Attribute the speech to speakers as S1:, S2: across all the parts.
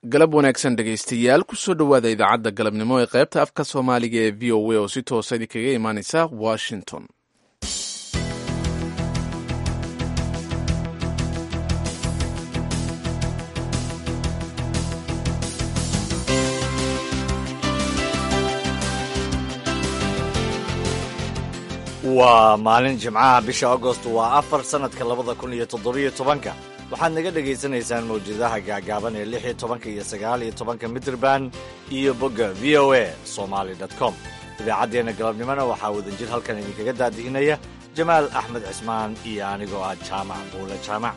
S1: galab wanaagsan dhegaystayaal kusoo dhowaada idaacadda galabnimo ee qaybta afka soomaaliga ee v o a oo si toosa idinkaga imaaneysa washington
S2: waa maalin jimcaha bisha agost waa afar sannadka labada kun iyo toddobiyo tobanka waxaad naga dhegaysanaysaan mawjadaha gaagaaban ee lix iyo tobanka iyo sagaal iyo tobanka mitrban iyo bogga v o a somaali com idaacaddeenna galabnimona waxaa wadajir halkan idinkaga daadihinaya jamaal axmed cismaan iyo anigoo ah jaamac buule jaamac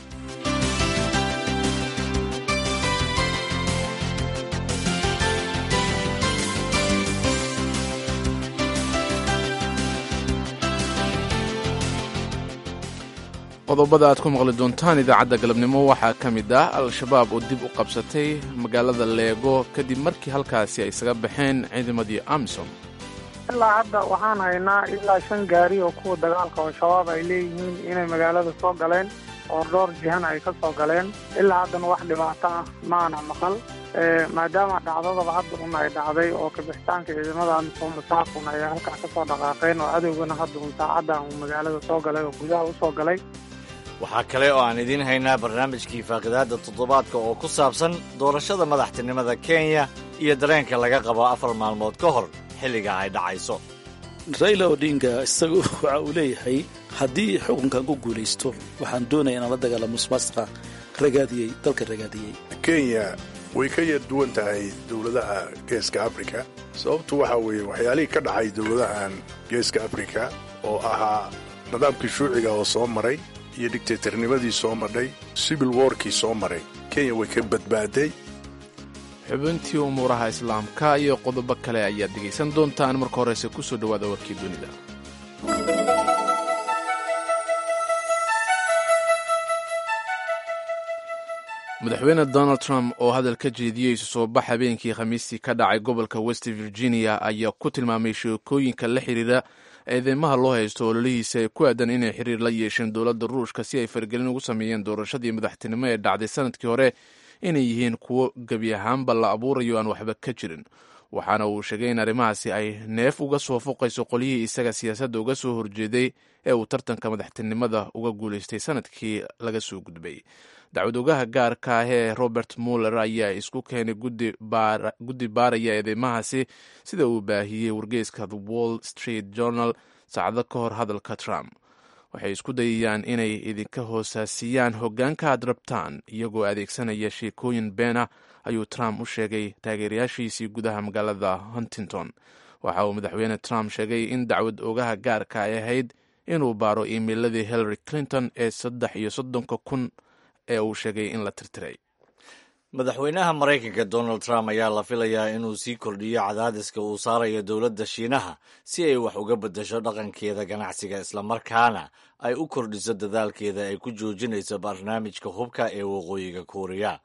S1: qodobada aad ku maqli doontaan idaacadda galabnimo waxaa ka mid ah al-shabaab oo dib u qabsatay magaalada leego kadib markii halkaasi ay isaga baxeen ciidamadii amisom
S3: ilaa hadda waxaan haynaa ilaa shan gaari oo kuwa dagaalka oo shabaab ay leeyihiin inay magaalada soo galeen oo dhowr jihana ay ka soo galeen ilaa haddana wax dhibaato ah maana maqal maadaama dhacdadaba hadda un ay dhacday oo kabixitaanka ciidamada amisom saakun ay halkaa ka soo dhaqaaqeen oo cadowgana hadda un saacaddan uu magaalada soo galay oo gudaha u soo galay
S2: waxaa kale oo aan idiin haynaa barnaamijkii faaqidaadda toddobaadka oo ku saabsan doorashada madaxtinimada kenya iyo dareenka laga qabo afar maalmood ka hor xilliga ay dhacayso
S4: raila odinga isagu waxa uu leeyahay haddii xukunkan ku guulaysto waxaan doonaya inaan la dagaalamo musmaasqa ragaadiyey dalka ragaadiyey
S5: kenya way ka yar duwan tahay dowladaha geeska afrika sababtu waxaa weeye waxyaalihii ka dhacay dowladahan geeska afrika oo ahaa nidaamkii shuuciga oo soo maray iyo digtatornimadii soo madhay sibil workii soo maray kenya way ka badbaaday
S1: xubintii umuuraha islaamka iyo qodobo kale ayaad dhegaysan doontaan marka horeyse ku soo dhowaada warkii dunida madaxweyne donald trump oo hadal ka jeediyey isu soo bax habeenkii khamiistii ka dhacay gobolka west virginia ayaa ku tilmaamay sheekooyinka la xiriira eedeymaha loo haysto ololihiisa ee ku aadan inay xiriir la yeesheen dowladda ruushka si ay faragelin ugu sameeyeen doorashadii madaxtinimo ee dhacday sanadkii hore inay yihiin kuwo gebi ahaanba la abuurayo aan waxba ka jirin waxaana uu sheegay in arrimahaasi ay neef uga soo foqayso qolyihii isaga siyaasadda uga soo horjeeday ee uu tartanka madaxtinimada uga guulaystay sanadkii laga soo gudbay dacwad ogaha gaarka ah ee robert muller ayaa isku keenay guddi baaraya eedeymahaasi sida uu baahiyey wargeyska the wall street journal saacado ka hor hadalka trump waxay isku dayayaan inay idinka hoosaasiyaan hoggaanka aad rabtaan iyagoo adeegsanaya sheekooyin been ah ayuu trump u sheegay taageerayaashiisii gudaha magaalada huntington waxa uu madaxweyne trump sheegay in dacwad ogaha gaarka ay ahayd inuu baaro iimeiladii hillary clinton ee saddex iyo soddonka kun ee uu sheegay in la tirtiray
S2: madaxweynaha maraykanka donald trump ayaa la filayaa inuu sii kordhiyo cadaadiska uu saarayo dowladda shiinaha si ay wax uga beddesho dhaqankeeda ganacsiga islamarkaana ay u kordhiso dadaalkeeda ay ku joojinayso barnaamijka hubka ee waqooyiga kuuriya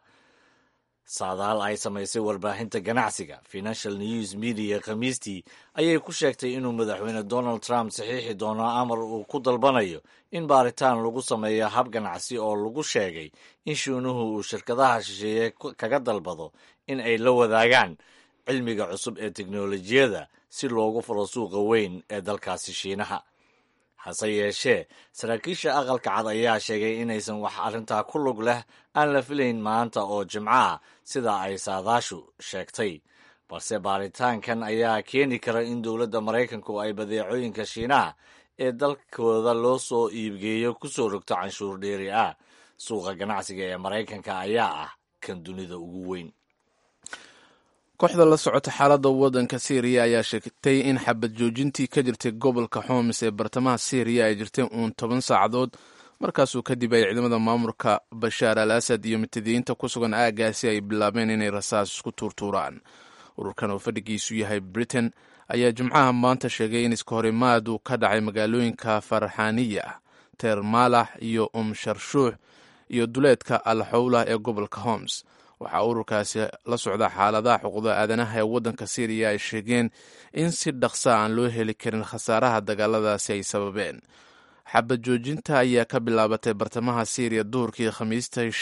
S2: saadaal ay samaysay warbaahinta ganacsiga financial news media khamiistii ayay ku sheegtay inuu madaxweyne donald trump saxiixi doono amar uu ku dalbanayo in baaritaan lagu sameeyo hab ganacsi oo lagu sheegay in shiinuhu uu shirkadaha shisheeye kaga dalbado in ay la wadaagaan cilmiga cusub ee teknolojiyadda si loogu furo suuqa weyn ee dalkaasi shiinaha hase yeeshee saraakiisha aqalka cad ayaa sheegay inaysan wax arrintaa ku lug leh aan la filayn maanta oo jimco ah sida ay saadaashu sheegtay balse baaritaankan ayaa keeni kara in dowladda maraykanku ay badeecooyinka shiinaha ee dalkooda loo soo iibgeeyo ku soo rogto canshuur dheeri ah suuqa ganacsiga ee maraykanka ayaa ah kan dunida ugu weyn
S1: kooxda la socota xaaladda waddanka syriya ayaa sheegtay in xabad joojintii ka jirtay gobolka xoms ee bartamaha syriya ay jirtay uun toban saacadood markaasuu kadib ay ciidamada maamulka bashaar al asad iyo mutadiyiinta ku sugan aagaasi ay bilaabeen inay rasaas isku tuurtuuraan ururkan oo fadhigiisu yahay britain ayaa jimcaha maanta sheegay in iska horimaad uu ka dhacay magaalooyinka farxaniya teermaalax iyo umsharshuux iyo duleedka al xowlah ee gobolka homs waxaa ururkaasi la socda xaaladaha xuquuqda aadanaha ee waddanka syriya ay sheegeen in si dhaqsa aan loo heli karin khasaaraha dagaaladaasi ay sababeen xabad joojinta ayaa ka bilaabatay bartamaha syriya duhurkii khamiistai shalay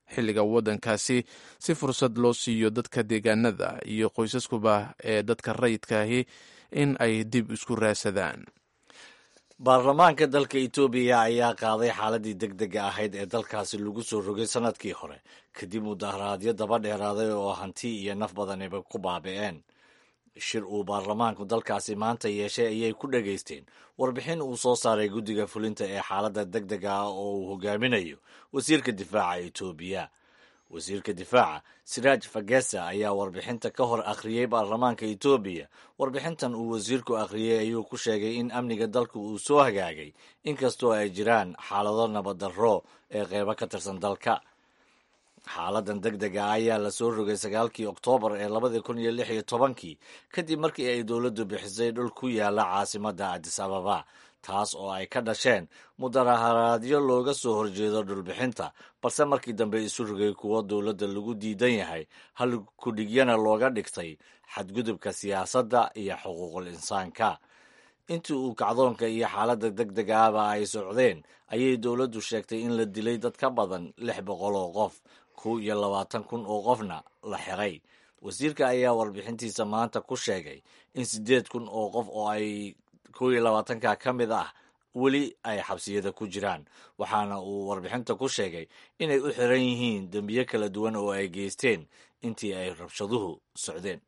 S1: xilliga waddankaasi si fursad loo siiyo dadka deegaanada iyo qoysaskuba ee dadka rayidkaahi in ay dib isku raadsadaan
S2: baarlamaanka dalka etoobiya ayaa qaaday xaaladii deg dega ahayd ee dalkaasi lagu soo rogay sanadkii hore kadib mudaharaadyo daba dheeraaday oo hanti iyo naf badaniba ku baabi'een shir uu baarlamaanku dalkaasi maanta yeeshay ayay ku dhegaysteen warbixin uu soo saaray guddiga fulinta ee xaaladda deg dega ah oo uu hogaaminayo wasiirka difaaca etoobiya wasiirka difaaca siraaj fagesa ayaa warbixinta ka hor akhriyey baarlamaanka etoobiya warbixintan uu wasiirku akhriyey ayuu ku sheegay in amniga dalka uu soo hagaagay inkastoo ay jiraan xaalado nabaddarro ee qeybo ka tirsan dalka xaaladan deg dega ah ayaa la soo rogay sagaalkii oktoobar ee labadii kun iyo lix iyo tobankii kadib markii ay dowladdu bixisay dhul ku yaala caasimadda adis ababa taas oo ay ka dhasheen mudaharaadyo looga soo horjeedo dhulbixinta balse markii dambe isu rogay kuwo dowladda lagu diidan yahay hal kudhigyana looga dhigtay xadgudubka siyaasadda iyo xuquuqul insaanka intii uu kacdoonka iyo xaaladda deg dega ahba ay socdeen ayay dowladdu sheegtay in la dilay dad ka badan lix boqol oo qof kow iyo labaatan kun oo qofna la xiray wasiirka ayaa warbixintiisa maanta ku sheegay in siddeed kun oo qof oo ay kow iyo labaatanka ka mid ah weli ay xabsiyada ku jiraan waxaana uu warbixinta ku sheegay inay u xiran yihiin dembiyo kala duwan oo ay geysteen intii ay rabshaduhu socdeen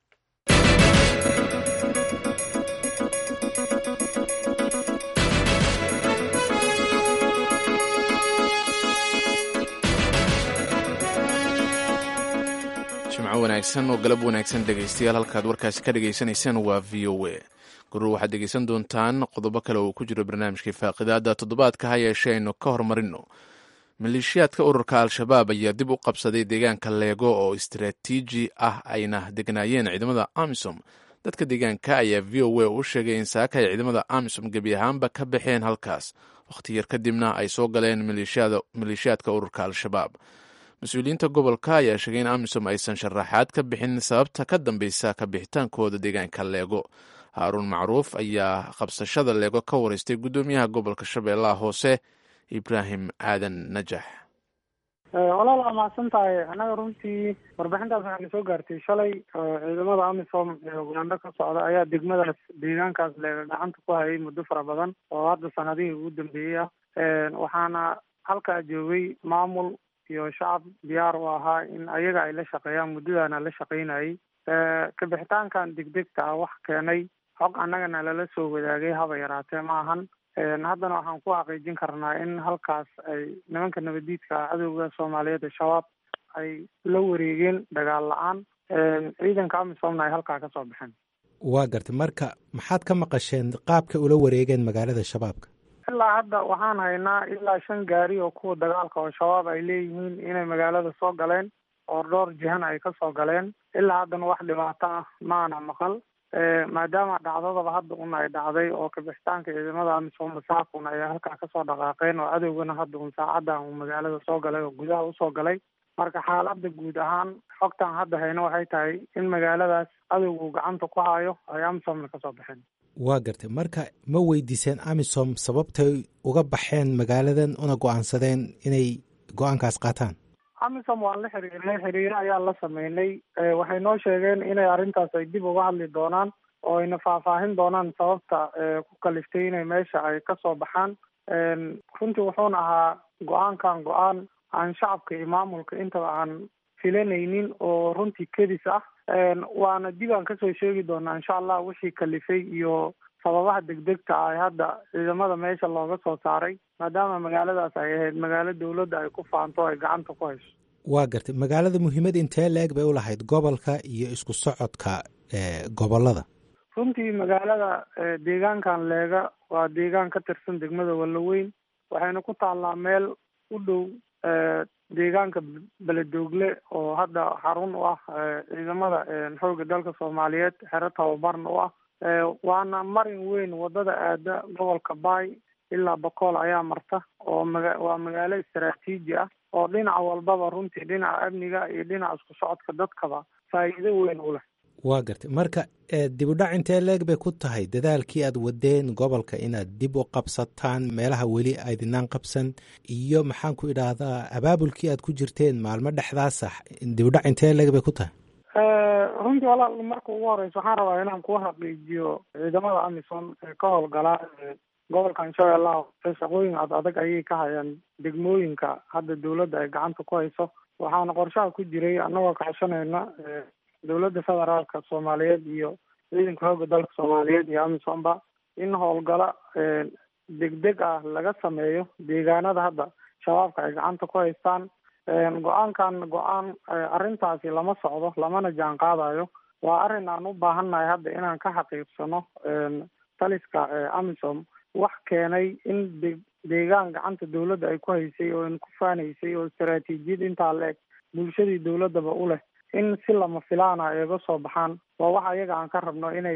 S1: jimco wanaagsan oo galab wanaagsan dhegaystayaal halkaad warkaasi ka dhagaysanaysaan waa v o a gurur waxaad dhegaysan doontaan qodobo kale oo ku jiro barnaamijkii faaqidaada toddobaadka ha yeeshee aynu ka hormarino maleeshiyaadka ururka al-shabaab ayaa dib u qabsaday deegaanka leego oo istaraatiiji ah ayna degnaayeen ciidamada amisom dadka deegaanka ayaa v o a u sheegay in saaka ay ciidamada amisom gebi ahaanba ka baxeen halkaas wakhti yar kadibna ay soo galeen maleeshiyaadka ururka al-shabaab mas-uuliyiinta gobolka ayaa sheegay in amisom aysan sharaxaad ka bixin sababta ka dambeysa ka bixitaankooda deegaanka leego haaruun macruuf ayaa qabsashada leego ka wareystay guddoomiyaha gobolka shabeellaha hoose ibraahim aadan najax
S3: walaal waa mahadsan tahay annaga runtii warbixintaas waxaana soo gaartay shalay ciidamada amisom ee ugandho ka socda ayaa degmadaas deegaankaas leega gacanta ku hayay muddo fara badan oo hadda sanadihii ugu dambeeyey ah waxaana halkaa joogay maamul iyo shacab diyaar u ahaa in ayaga ay la shaqeeyaan muddadaana la shaqaynayay kabixitaankan degdegta ah wax keenay xog annagana lala soo wadaagay haba yaraatee ma ahan haddana waxaan ku xaqiijin karnaa in halkaas ay nimanka nabadiidka cadowga soomaaliyeed ee shabaab ay la wareegeen dagaal la-aan ciidanka amisomna ay halkaa kasoo baxeen
S6: waa gartay marka maxaad ka maqasheen qaabka ula wareegeen magaalada shabaabka
S3: ilaa hadda waxaan haynaa ilaa shan gaari oo kuwa dagaalka oo shabaab ay leeyihiin inay magaalada soo galeen oo dhowr jihana ay kasoo galeen ilaa haddana wax dhibaato ah maana maqal maadaama dhacdadaba hadda un ay dhacday oo kabixitaanka ciidamada amisom masaakun ay halkaa kasoo dhaqaaqeen oo cadowgana hadda un saacaddan uu magaalada soo galay oo gudaha usoo galay marka xaaladda guud ahaan xogtan hadda hayno waxay tahay in magaaladaas cadowgu gacanta ku hayo ay amisomna kasoo baxeen
S6: waa gartay marka ma weydiiseen amisom sababtay uga baxeen magaaladan una go-aansadeen inay go-aankaas qaataan
S3: amisom waan la xiriirnay xiriiro ayaan la sameynay waxay noo sheegeen inay arrintaas ay dib uga hadli doonaan oo ayna faahfaahin doonaan sababta ku kaliftay inay meesha ay kasoo baxaan runtii wuxuuna ahaa go-aankan go-aan aan shacabka iyo maamulka intaba aan filanaynin oo runtii kedis ah waana dib aan kasoo sheegi doonaa insha allah wixii kalifay iyo sababaha degdegta ah hadda ciidamada meesha looga soo saaray maadaama magaaladaas ay ahayd magaalo dowladda ay ku faanto ay gacanta ku hayso
S6: waa gartay magaalada muhiimad intee la-eg bay u lahayd gobolka iyo isku socodka gobolada
S3: runtii magaalada deegaankan leega waa deegaan ka tirsan degmada wallaweyn waxayna ku taallaa meel u dhow deegaanka beledoogle oo hadda xarun u ah ciidamada xoogga dalka soomaaliyeed xero tababarna u ah waana marin weyn wadada aada gobolka baay ilaa bakool ayaa marta oo maga waa magaalo istaraatiiji ah oo dhinac walbaba runtii dhinaca amniga iyo dhinaca isku socodka dadkaba faa'iido weyn u leh
S6: waa gartay marka dibudhac intee leeg bay ku tahay dadaalkii aad wadeen gobolka inaad dib u qabsataan meelaha weli aydinaan qabsan iyo maxaan ku idhaahdaa abaabulkii aad ku jirteen maalmo dhexdaasa dibudhac intee leeg bay ku tahay
S3: runtii walaal marka ugu horeysa waxaan rabaa inaan ku xaqiijiyo ciidamada amisom ee ka howlgalaa gobolkan shabeellaha hoose shaqooyin ad adag ayay ka hayaan degmooyinka hadda dawladda ay gacanta ku hayso waxaana qorshaha ku jiray annagoo kaashanayna dowladda federaalka soomaaliyeed iyo ciidanka xoogga dalka soomaaliyeed iyo amisomba in howlgalo degdeg ah laga sameeyo deegaanada hadda shabaabka ay gacanta ku haystaan go-aankan go-aan arrintaasi lama socdo lamana jaan qaadayo waa arrin aan u baahannahay hadda inaan ka xaqiiqsano taliska amisom wax keenay in de deegaan gacanta dawladda ay ku haysay oo ku faanaysay oo istaraatiijiyad intaa la eg bulshadii dawladdaba u leh in si lama filaana ay iga soo baxaan waa wax ayaga aan ka rabno inay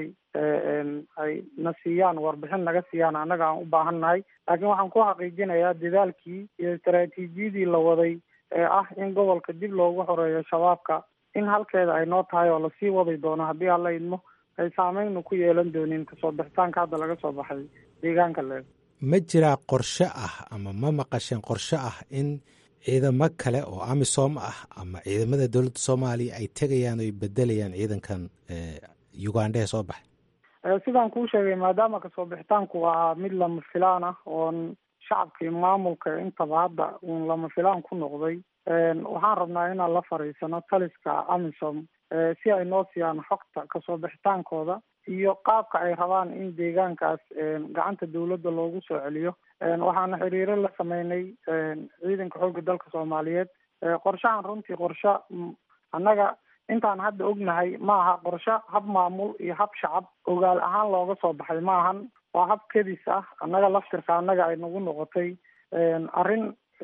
S3: ay na siiyaan warbixin naga siiyaan annaga aan u baahan nahay laakiin waxaan ku xaqiijinayaa dadaalkii iyo istaraatiijiyadii la waday ee ah in gobolka dib loogu xoreeyo shabaabka in halkeeda ay noo tahay oo lasii wadi doono haddii alla idmo ay saameynu ku yeelan doonin kasoo bixitaanka hadda laga soo baxay deegaanka leeg
S6: ma jiraa qorshe ah ama ma maqasheen qorshe ah in ciidamo kale oo amisom ah ama ciidamada dowladda soomaaliya ay tegayaan oy bedelayaan ciidankan uganda ee soo baxay
S3: sidaan kuu sheegay maadaama kasoo bixitaanku waa mid lama filaan ah oon shacabkii maamulka intaba hadda uun lama filaan ku noqday waxaan rabnaa inaan la fariisano taliska amisom si ay noo siiyaan xogta kasoo bixitaankooda iyo qaabka ay rabaan in deegaankaas gacanta dawladda loogu soo celiyo waxaana xiriiro la sameynay ciidanka xoogga dalka soomaaliyeed qorshahan runtii qorshe annaga intaan hadda ognahay ma aha qorshe hab maamul iyo hab shacab ogaal ahaan looga soo baxay ma ahan waa hab kedis ah annaga laftirka annaga ay nagu noqotay arrin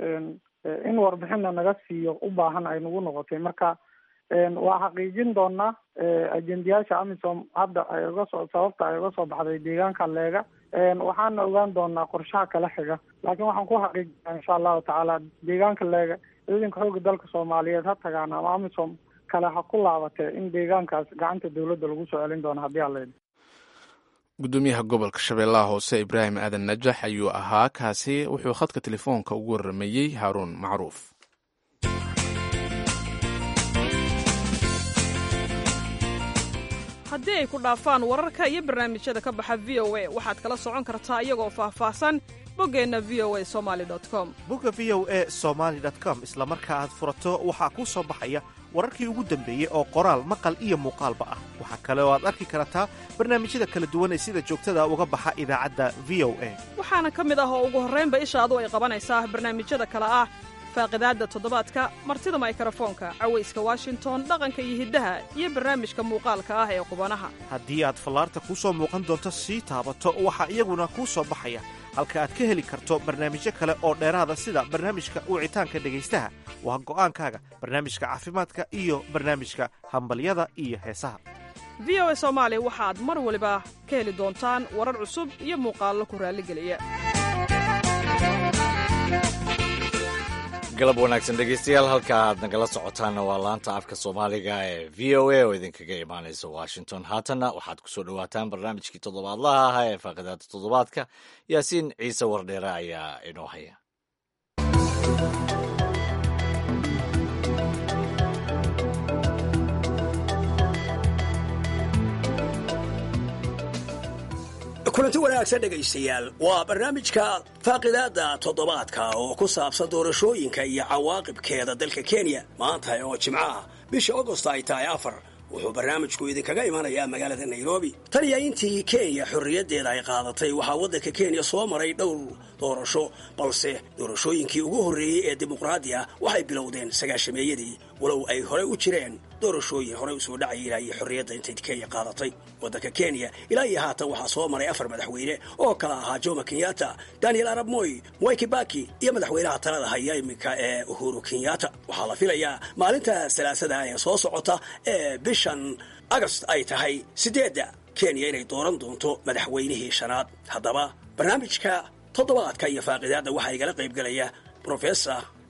S3: in warbixinna naga siiyo u baahan ay nagu noqotay marka waa xaqiijin doonaa ajendayaasha amisom hadda ay uga soo sababta ay uga soo baxday deegaanka leega waxaana ogaan doonaa qorshaha kala xiga laakiin waxaan ku xaqiijinaa insha allahu tacaala deegaanka leega ciidanka xoogga dalka soomaaliyeed ha tagaan ama amisom kale ha ku laabatee in deegaankaas gacanta dawladda lagu soo celin doono haddii alla
S1: gudoomiyaha gobolka shabeellaha hoose ibraahim aadan najax ayuu ahaa kaasi wuxuu khadka telefoonka ugu waramayey haaruun macruuf
S7: haddii ay ku dhaafaan wararka iyo barnaamijyada ka baxa v o a waxaad kala socon kartaa iyagoo faahfaahsan boggeenna v o a somali com
S8: bogga v o a somaali com isla marka aad furato waxaa kuu soo baxaya wararkii ugu dambeeyey oo qoraal maqal iyo muuqaalba ah waxaa kale oo aad arki kartaa barnaamijyada kala duwan ee sida joogtada uga baxa idaacadda v o a
S7: waxaana ka mid ah oo ugu horraynba ishaadu ay qabanaysaa barnaamijyada kale ah faaqidaadda toddobaadka martida maykarafoonka cawayska washington dhaqanka iyo hiddaha iyo barnaamijka muuqaalka ah ee qubanaha
S8: haddii aad fallaarta kuu soo muuqan doonto sii taabato waxaa iyaguna kuu soo baxaya halka aad ka heli karto barnaamijyo kale oo dheeraada sida barnaamijka wicitaanka dhegaystaha waa go'aankaaga barnaamijka caafimaadka iyo barnaamijka hambalyada iyo heesaha
S7: v o a soomaali waxaad mar waliba ka heli doontaan warar cusub iyo muuqaallo ku raalligeliya
S2: galab wanaagsan dhegeystayaal halka aad nagala socotaanna waa laanta afka soomaaliga ee v o a oo idinkaga imaanaysa washington haatanna waxaad ku soo dhowaataan barnaamijkii toddobaadlaha ahaa ee faaqidaada toddobaadka yaasiin ciise wardheere ayaa inoo haya
S9: kulanti wanaagsan dhegaystayaal waa barnaamijka faaqidaada toddobaadka oo ku saabsan doorashooyinka iyo cawaaqibkeeda dalka kenya maanta oo jimcaha bisha agost ay tahay afar wuxuu barnaamijku idinkaga imanayaa magaalada nairobi tan iyo intii kenya xorriyaddeeda ay qaadatay waxaa waddanka kenya soo maray dhowr doorasho balse doorashooyinkii ugu horreeyey ee dimuqraadi ah waxay bilowdeen sagaashameeyadii walow ay horey u jireen doorashooyin horey usoo dhacaya ilaa iyo xorriyadda intay kenya qaadatay waddanka kenya ilaa iyo haatan waxaa soo maray afar madaxweyne oo kala ahaa jomo kenyatta daniel arab moy mwai kibaki iyo madaxweynaha talada haya iminka ee uhuru kenyatta waxaa la filayaa maalinta salaasada ee soo socota ee bishan agost ay tahay sideedda kenya inay dooran doonto madaxweynihii shanaad haddaba barnaamijka toddobaadka iyo faaqidaadda waxaa igala qaybgelaya brofesor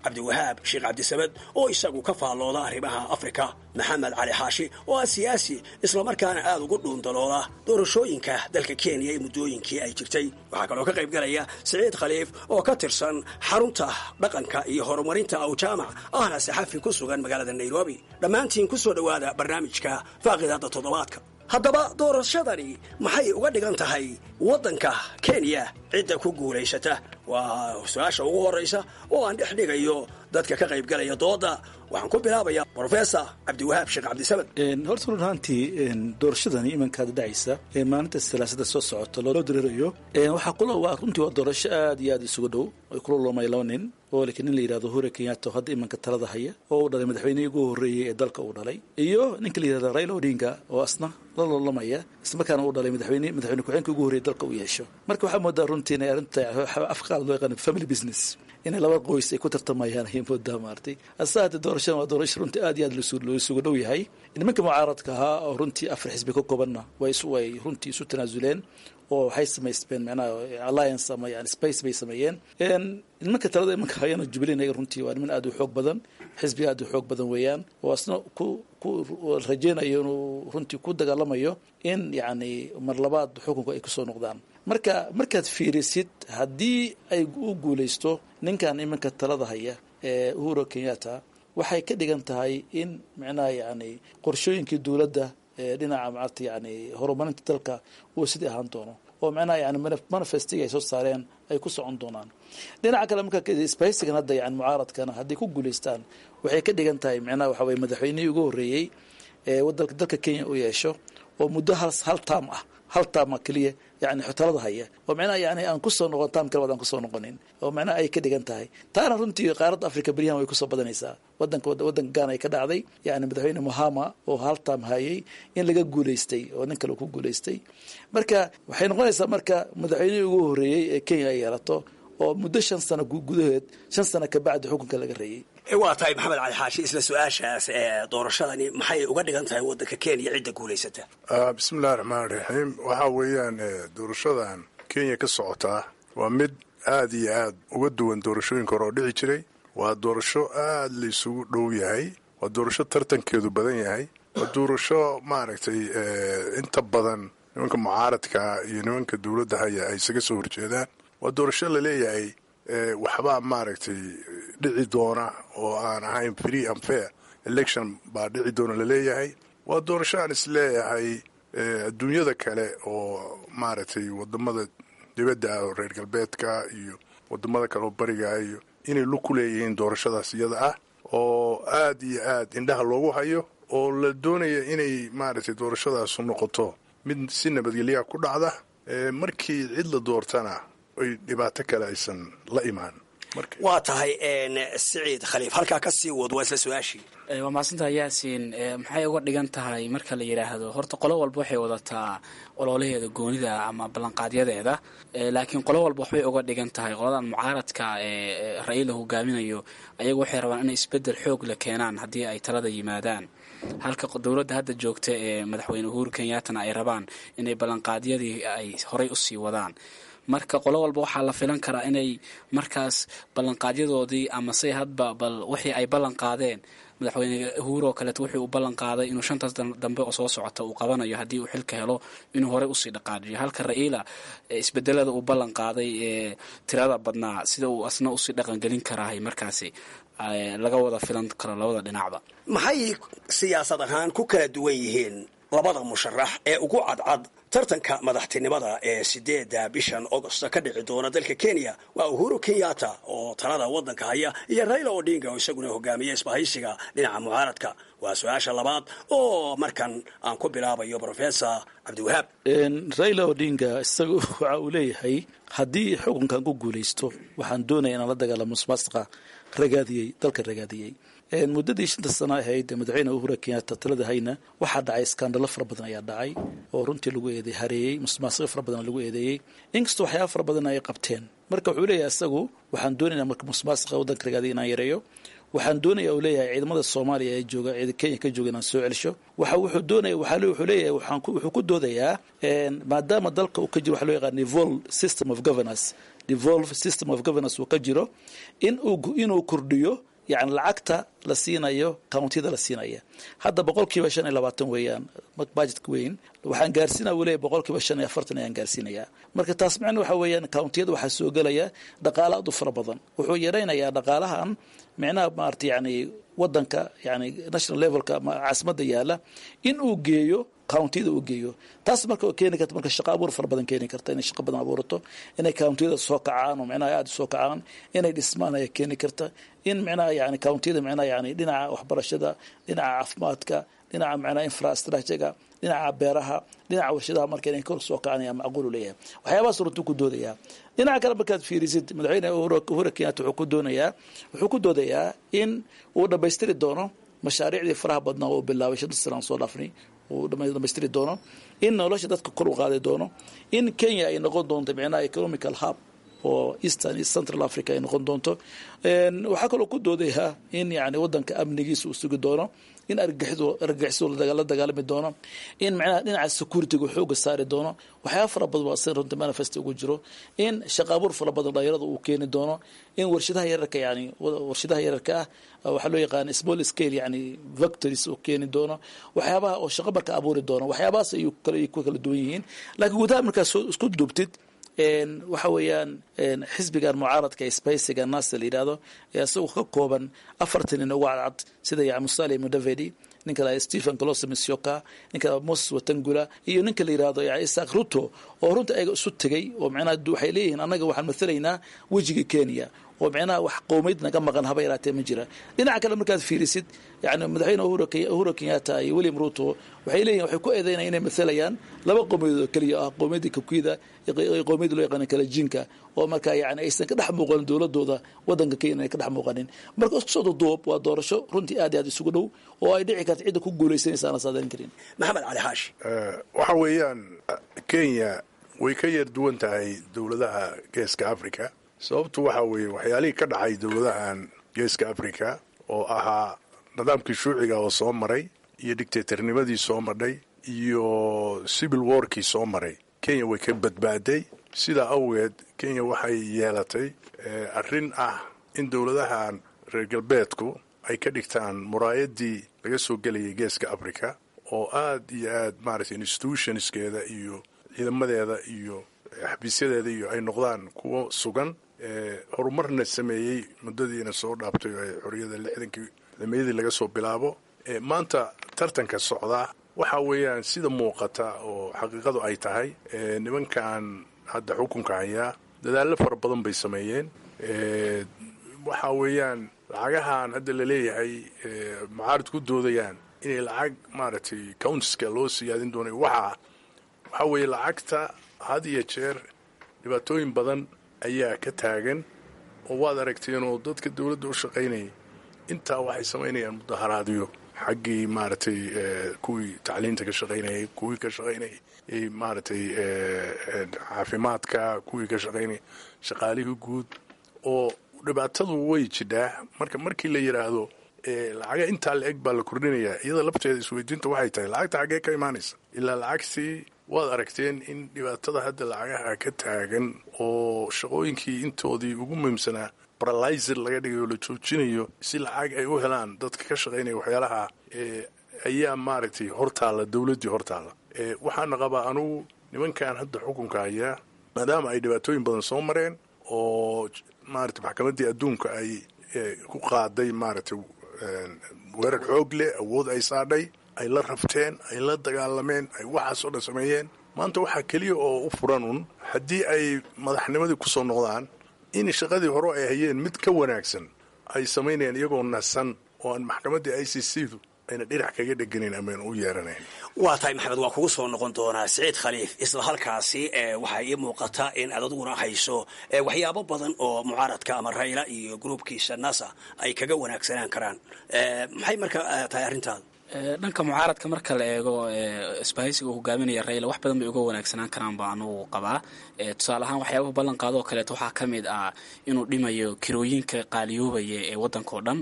S9: cabdiwahaab sheekh cabdisamed oo isagu ka faallooda arrimaha afrika maxamed cali xaashi oo ah siyaasi islamarkaana aad ugu dhuundalooda doorashooyinka dalka kenya ee muddooyinkii ay jirtay waxaa kaloo ka qayb galaya siciid khaliif oo ka tirsan xarunta dhaqanka iyo horumarinta awjaamac ahna saxafi ku sugan magaalada nairobi dhammaantiin ku soo dhowaada barnaamijka faaqidaadda toddobaadka haddaba doorashadani maxay uga dhigan tahay waddanka kenya cidda ku guulaysata waa su-aasha ugu horraysa oo aan dhex dhigayo dadka ka qayb galaya dooda waxaan ku bilaabayaa brofesor cabdiwahaab sheekh cabdisamed
S4: horta run ahaantii doorashadani imankaada dhacaysa ee maalinta salaasada soo socota loo dareerayo waxaa kula waa runtii waa doorasho aad iyo aad isugu dhow ay kula loomay laba nin oo laakiin nin la yidhahdo hure kenyatta oo hadda imanka talada haya oo uu dhalay madaxweynihii ugu horreeyey ee dalka uu dhalay iyo ninka la yidhahdo raila odinga oo asna la loolamaya islamarkaana uu dhalay madaxweyne madaxweyne ku-xeenka ugu horreeyey dalka uu yeesho marka waxaa moodaa runtii inay arrinta afqaal loo yaqaano family business inay laba qoys ay ku tartamayaan ayay moodaa maartay asa hadda doorashadan waa doorasho runtii aad iyo aad loo isugu dhow yahay nimanka mucaaradka ahaa oo runtii afar xisbi ka koobanna way way runtii isu tanaasuleen oo waxay samaysteen macnaha alliance ama yani space bay sameeyeen nimanka talada imanka hayana jubilee ayaga runtii waa niman aad u xoog badan xisbiga aad u xoog badan weeyaan oo asna ku ku rajeynayo inuu runtii ku dagaalamayo in yacni mar labaad xukunka ay kusoo noqdaan marka markaad fiirisid haddii ay u guulaysto ninkan imanka talada haya ee uhuro kenyatta waxay ka dhigan tahay in micnaha yani qorshooyinkii dowladda ee dhinaca maarata yani horumarinta dalka uu sidii ahaan doono oo micnaha yani manifestiga ay soo saareen ay ku socon doonaan dhinaca kale marka spaysigan hadda yani mucaaradkana hadday ku guulaystaan waxay ka dhigan tahay micnaha waxa weye madaxweynihii ugu horreeyey ee wadalka dalka kenya u yeesho oo muddo hal hal taam ah hal taama keliya yani xotalada haya oo micnaha yani aan kusoo noqon taam kale waad aan kusoo noqonin oo micnaha ay ka dhigan tahay taana runtii qaaradda africa beryahan way kusoo badanaysaa wadanka wadanka gaana ay ka dhacday yani madaxweyne mohama oo hal taam hayay in laga guulaystay oo nin kale ku guulaystay marka waxay noqonaysaa marka madaxweynihii ugu horreeyey ee kenya ay yeelato oo muddo shan sano gudaheed shan sano kabacdi xukunka laga reeyey
S9: waa tahay maxamed cali xaashi isla su-aashaas ee doorashadani maxay uga dhigan tahay waddanka kenya cidda guulaysata
S5: bismillahi raxmaan raxiim waxaa weeyaan doorashadan kenya ka socotaa waa mid aad iyo aad uga duwan doorashooyinka hore oo dhici jiray waa doorasho aad la isugu dhow yahay waa doorasho tartankeedu badan yahay waa doorasho maaragtay inta badan nimanka mucaaradka iyo nimanka dowladda haya ay isaga soo horjeedaan waa doorasho laleeyahay waxbaa maaragtay dhici doona oo aan ahayn free and fair election baa dhici doona laleeyahay waa doorasho aan isleeyahay adduunyada kale oo maaragtay wadamada dibadda ah oo reer galbeedka iyo wadamada kale oo bariga iyo inay lug ku leeyihiin doorashadaas iyada ah oo aad iyo aad indhaha loogu hayo oo la doonaya inay maaragtay doorashadaasu noqoto mid si nabadgelyaha ku dhacda markii cid la doortana ay dhibaato kale aysan la imaan
S9: waa tahay siciid khaliif halkaa ka sii wad waa isla su-aashii
S10: waa mahadsantaha yaasiin maxay uga dhigan tahay marka la yidhaahdo horta qolo walba waxay wadataa ololaheeda goonida ama ballanqaadyadeeda laakiin qolo walba waxbay uga dhigan tahay qoladan mucaaradka ee ra-iila hogaaminayo ayagu waxay rabaan inay isbedel xoog la keenaan haddii ay talada yimaadaan halka dowladda hadda joogta ee madaxweyne uhuru kenyaatana ay rabaan inay ballanqaadyadii ay horay usii wadaan marka qolo walba waxaa la filan karaa inay markaas ballanqaadyadoodii ama say hadba bal wixii ay ballan qaadeen madaxweyne uhuru oo kaleeto wuxuu u ballan qaaday inuu shantaas dambe oo soo socota uu qabanayo haddii uu xilka helo inuu horey usii dhaqaajiyo halka ra-iila isbedelada uu ballan qaaday ee tirada badnaa sida uu asna usii dhaqangelin karahay markaasi laga wada filan karo labada dhinacba
S9: maxay siyaasad ahaan ku kala duwan yihiin labada musharax ee ugu cadcad tartanka madaxtinimada ee sideedda bishan augosta ka dhici doona dalka kenya waa uhuru kenyatta oo talada waddanka haya iyo raila odinga oo isaguna hogaamiya isbahaysiga dhinaca mucaaradka waa su-aasha labaad oo markan aan ku bilaabayo brofesor cabdiwahaab
S4: raila odinga isaga waxa uu leeyahay haddii xukunkan ku guulaysto waxaan doonaya inaan la dagaalamo musmaasqa ragaadiyey dalka ragaadiyey muddadii shanta sano ahayd madaxweyne uhura kenyatta talada hayna waxaa dhacay iskaandalo fara badan ayaa dhacay oo runtii lagu eeday hareeyey musmaasiqo fara badan lagu eedeeyey inkastoo waxyaaba fara badan ay qabteen marka wuxuu leeyahay isagu waxaan doonaynaa marka musmaasiqa waddanka ragaadiya inaan yareeyo waxaan doonaya uu leeyahay ciidamada soomaaliya ee jooga ciida kenya ka jooga inaan soo celsho waxa wuxuu doonaya waxaa wuxuu leeyahay waxaan wuxuu ku doodayaa maadaama dalka uu ka jiro waxa loo yaqaan vol system of governance devolve system of governance uu ka jiro in uu inuu kordhiyo yani lacagta la siinayo countiyada la siinaya hadda boqol kiiba shan iyo labaatan weeyaan budgetka weyn waxaan gaarsiinaya wuu leeyahy boqol kiiba shan iyo afartan ayaan gaarsiinayaa marka taas macna waxa weeyaan countiyada waxaa soo gelaya dhaqaala aad u fara badan wuxuu yaraynayaa dhaqaalahan micnaha maarata yani wadanka yani national levelka caasimadda yaala in uu geeyo countiyada uu geeyo taas marka oo keeni karta marka shaqo abuur fara badan keeni karta inay shaqo badan abuurato inay countiyada soo kacaan oo micnaha aada soo kacaan inay dhismaan ayaa keeni karta in micnaha yani countiyada micnaha yani dhinaca waxbarashada dhinaca caafimaadka dhinaca micnaha infrastructurega dhinaca beeraha dhinaca warshadaha marka inay kor soo kacaan ayaa macquul u leeyahay waxyaabahaas runtuu ku doodayaa dhinaca kale markaad fiirisid madaxweyne uhuru kenyatta wuxuu ku doonayaa wuxuu ku doodayaa in uu dhammaystiri doono mashaariicdii faraha badnaa oo bilaabay shanta sanaan soo dhaafnay uu dhamaystiri doono in nolosha dadka kor u qaadi doono in kenya ay noqon doonto micnaha economical hub oo eastern east central africa ay noqon doonto waxaa kaloo ku doodayaa in yani wadanka amnigiisa uu sugi doono in argagixisu la dagaalami doono in micnaha dhinaca securityga xooga saari doono waxyaaba fara badan waa sida runta manifest ugu jiro in shaqaabuur fara badan dhalinyarada uu keeni doono in warshadaha yararka yani warshadaha yararka ah waxaa loo yaqaana small scale yani victories uu keeni doono waxyaabaha oo shaqo marka abuuri doono waxyaabahaas ayuu ku kala duwan yihiin laakiin gudaha markaas isku duubtid waxa weeyaan xisbigan mucaaradka spaysiga nasa la yidhahdo ee isagoo ka kooban afartan nin ugu cadcad sida yani musale mudavedi ninka la stephen coloso misyoka ninka moses watangula iyo ninka la yidhahdo yani isaac ruto oo runta ayaga isu tegay oo micnaha waxay leeyihiin annaga waxaan mathalaynaa wejiga kenya oo micnaha wax qowmeyd naga maqan haba yaraatee ma jira dhinaca kale markaad fiirisid yani madaxweyne uhuru kenyatta iyo william ruto waxay leeyihin waxay ku eedeynaya inay mathalayaan laba qowmiyadood oo keliya ah qowmiyadda kabkida iyo qowmiyadda loo yaqaana kalajinka oo marka yani aysan ka dhex muuqanin dowladooda wadanka kenya inay ka dhex muuqanin marka isku soo duduub waa doorasho runtii aad iyo aad isugu dhow oo ay dhici karta cidda ku guulaysanaysa aan la saadarin karin
S9: maxamed cali xaashi
S5: waxa weeyaan kenya way ka yar duwan tahay dowladaha geeska africa sababtu waxa weeye waxyaalihii ka dhacay dowladahan geeska africa oo ahaa nidaamkii shuuciga oo soo maray iyo dictatornimadii soo madhay iyo civil warkii soo maray kenya way ka badbaaday sidaa awgeed kenya waxay yeelatay arrin ah in dowladahan reer galbeedku ay ka dhigtaan muraayadii laga soo gelayay geeska africa oo aad iyo aad maaragtay institutionskeeda iyo ciidamadeeda iyo xabiisyadeeda iyo ay noqdaan kuwo sugan horumarna sameeyey muddadiina soo dhaabtay oo xorriyada lixdankii dameeyadii laga soo bilaabo maanta tartanka socdaa waxa weeyaan sida muuqata oo xaqiiqadu ay tahay nimankan hadda xukunka hayaa dadaallo fara badan bay sameeyeen waxa weeyaan lacagahan hadda la leeyahay mucaarid ku doodayaan inay lacag maaragtay countiska loo siyaadin doonay waxaa waxaa weeye lacagta had iyo jeer dhibaatooyin badan ayaa ka taagan oo waad aragteen oo dadka dowladda u shaqaynayay intaa waxay samaynayaan mudaharaadyo xaggii maaragtay kuwii tacliinta ka shaqaynayay kuwii ka shaqaynayay maaragtay caafimaadka kuwii ka shaqaynayay shaqaalihii guud oo dhibaatadu way jidhaa marka markii la yidhaahdo lacaga intaa la eg baa la kordhinayaa iyada lafteeda isweydiinta waxay tahay lacagta xaggee ka imaanaysa ilaa lacagtii waad aragteen in dhibaatada hadda lacagaha ka taagan oo shaqooyinkii intoodii ugu muhiimsanaa baralizer laga dhigayo la joojinayo si lacag ay u helaan dadka ka shaqaynaya waxyaalaha ayaa maaragtay hortaalla dowladdii hortaalla waxaana qabaa anugu nimankan hadda xukunka hayaa maadaama ay dhibaatooyin badan soo mareen oo maaragtay maxkamaddii adduunka ay ku qaaday maaragtay weerar xoog leh awood ay saadhay ay la rabteen ay la dagaalameen ay waxaas oo dhan sameeyeen maanta waxaa keliya oo u furan un haddii ay madaxnimadii ku soo noqdaan in shaqadii hore ay hayeen mid ka wanaagsan ay samaynayaan iyagoo nasan oo aan maxkamaddii i c c du ayna dhinac kaga dheganayn amaan u yeeranayn
S9: waa tahay maxamed waa kugu soo noqon doonaa siciid khaliif isla halkaasi waxaa ii muuqata in aad aduguna hayso waxyaabo badan oo mucaaradka ama rayla iyo gruubkiisa nasa ay kaga wanaagsanaan karaan maxay marka tahay arrintaada
S10: dhanka mucaaradka marka la eego isbahaysiga uu hogaaminaya rayla wax badan bay uga wanaagsanaan karaan baa anugu qabaa tusaale ahaan waxyaabaha ballan qaado oo kaleeto waxaa ka mid ah inuu dhimayo kirooyinka qaaliyoobaya ee waddanka oo dhan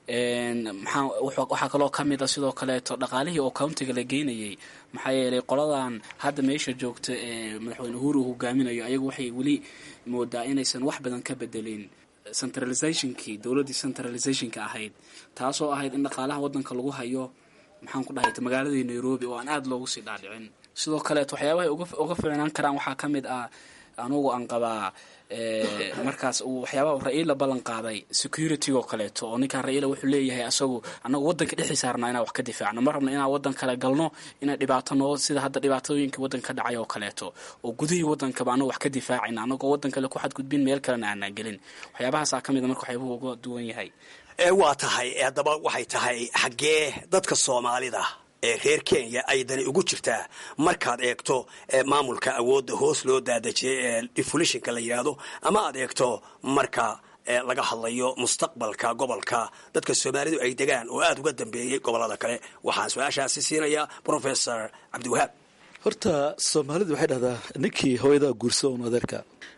S10: maxaa waxaa kaloo ka mid a sidoo kaleeto dhaqaalihii oo countiga la geynayay maxaa yeelay qoladan hadda meesha joogta ee madaxweyne uhuru uu hogaaminayo ayagu waxay weli moodaa inaysan wax badan ka bedelin centralizationkii dowladdii centralizationka ahayd taasoo ahayd in dhaqaalaha waddanka lagu hayo maxaan ku dhahay magaaladii nairobi oo aan aada loogu sii dhaadhicin sidoo kaleeto waxyaabahay uga fiicnaan karaan waxaa ka mid ah anugu aan qabaa markaas uu waxyaabaha ra-iila ballan qaaday security oo kaleeto oo ninkaan ra-iila wuxuu leeyahay asagu annagu waddanka dhexdiisa rabnaa inaan wax ka difaacno ma rabno inaan waddan kale galno inaan dhibaato noo sida hadda dhibaatooyinka waddanka ka dhacay oo kaleeto oo gudihii waddankaba annagu wax ka difaacayna annagoo waddan kale ku xadgudbin meel kalena aanaan gelin waxyaabahaasaa ka mid a marka waxyaabuhu uga duwan yahay
S9: waa tahay haddaba waxay tahay xaggee dadka soomaalida ee reer kenya ay dani ugu jirtaa markaad eegto maamulka awoodda hoos loo daadejiyay ee defulishinka la yidhaahdo ama aad eegto marka laga hadlayo mustaqbalka gobolka dadka soomaalidu ay degaan oo aada uga dambeeyey gobollada kale waxaan su-aashaasi siinayaa professor cabdiwahaab
S4: horta soomaalidu waxay dhahdaa ninkii hooyadaa guursa un adeerka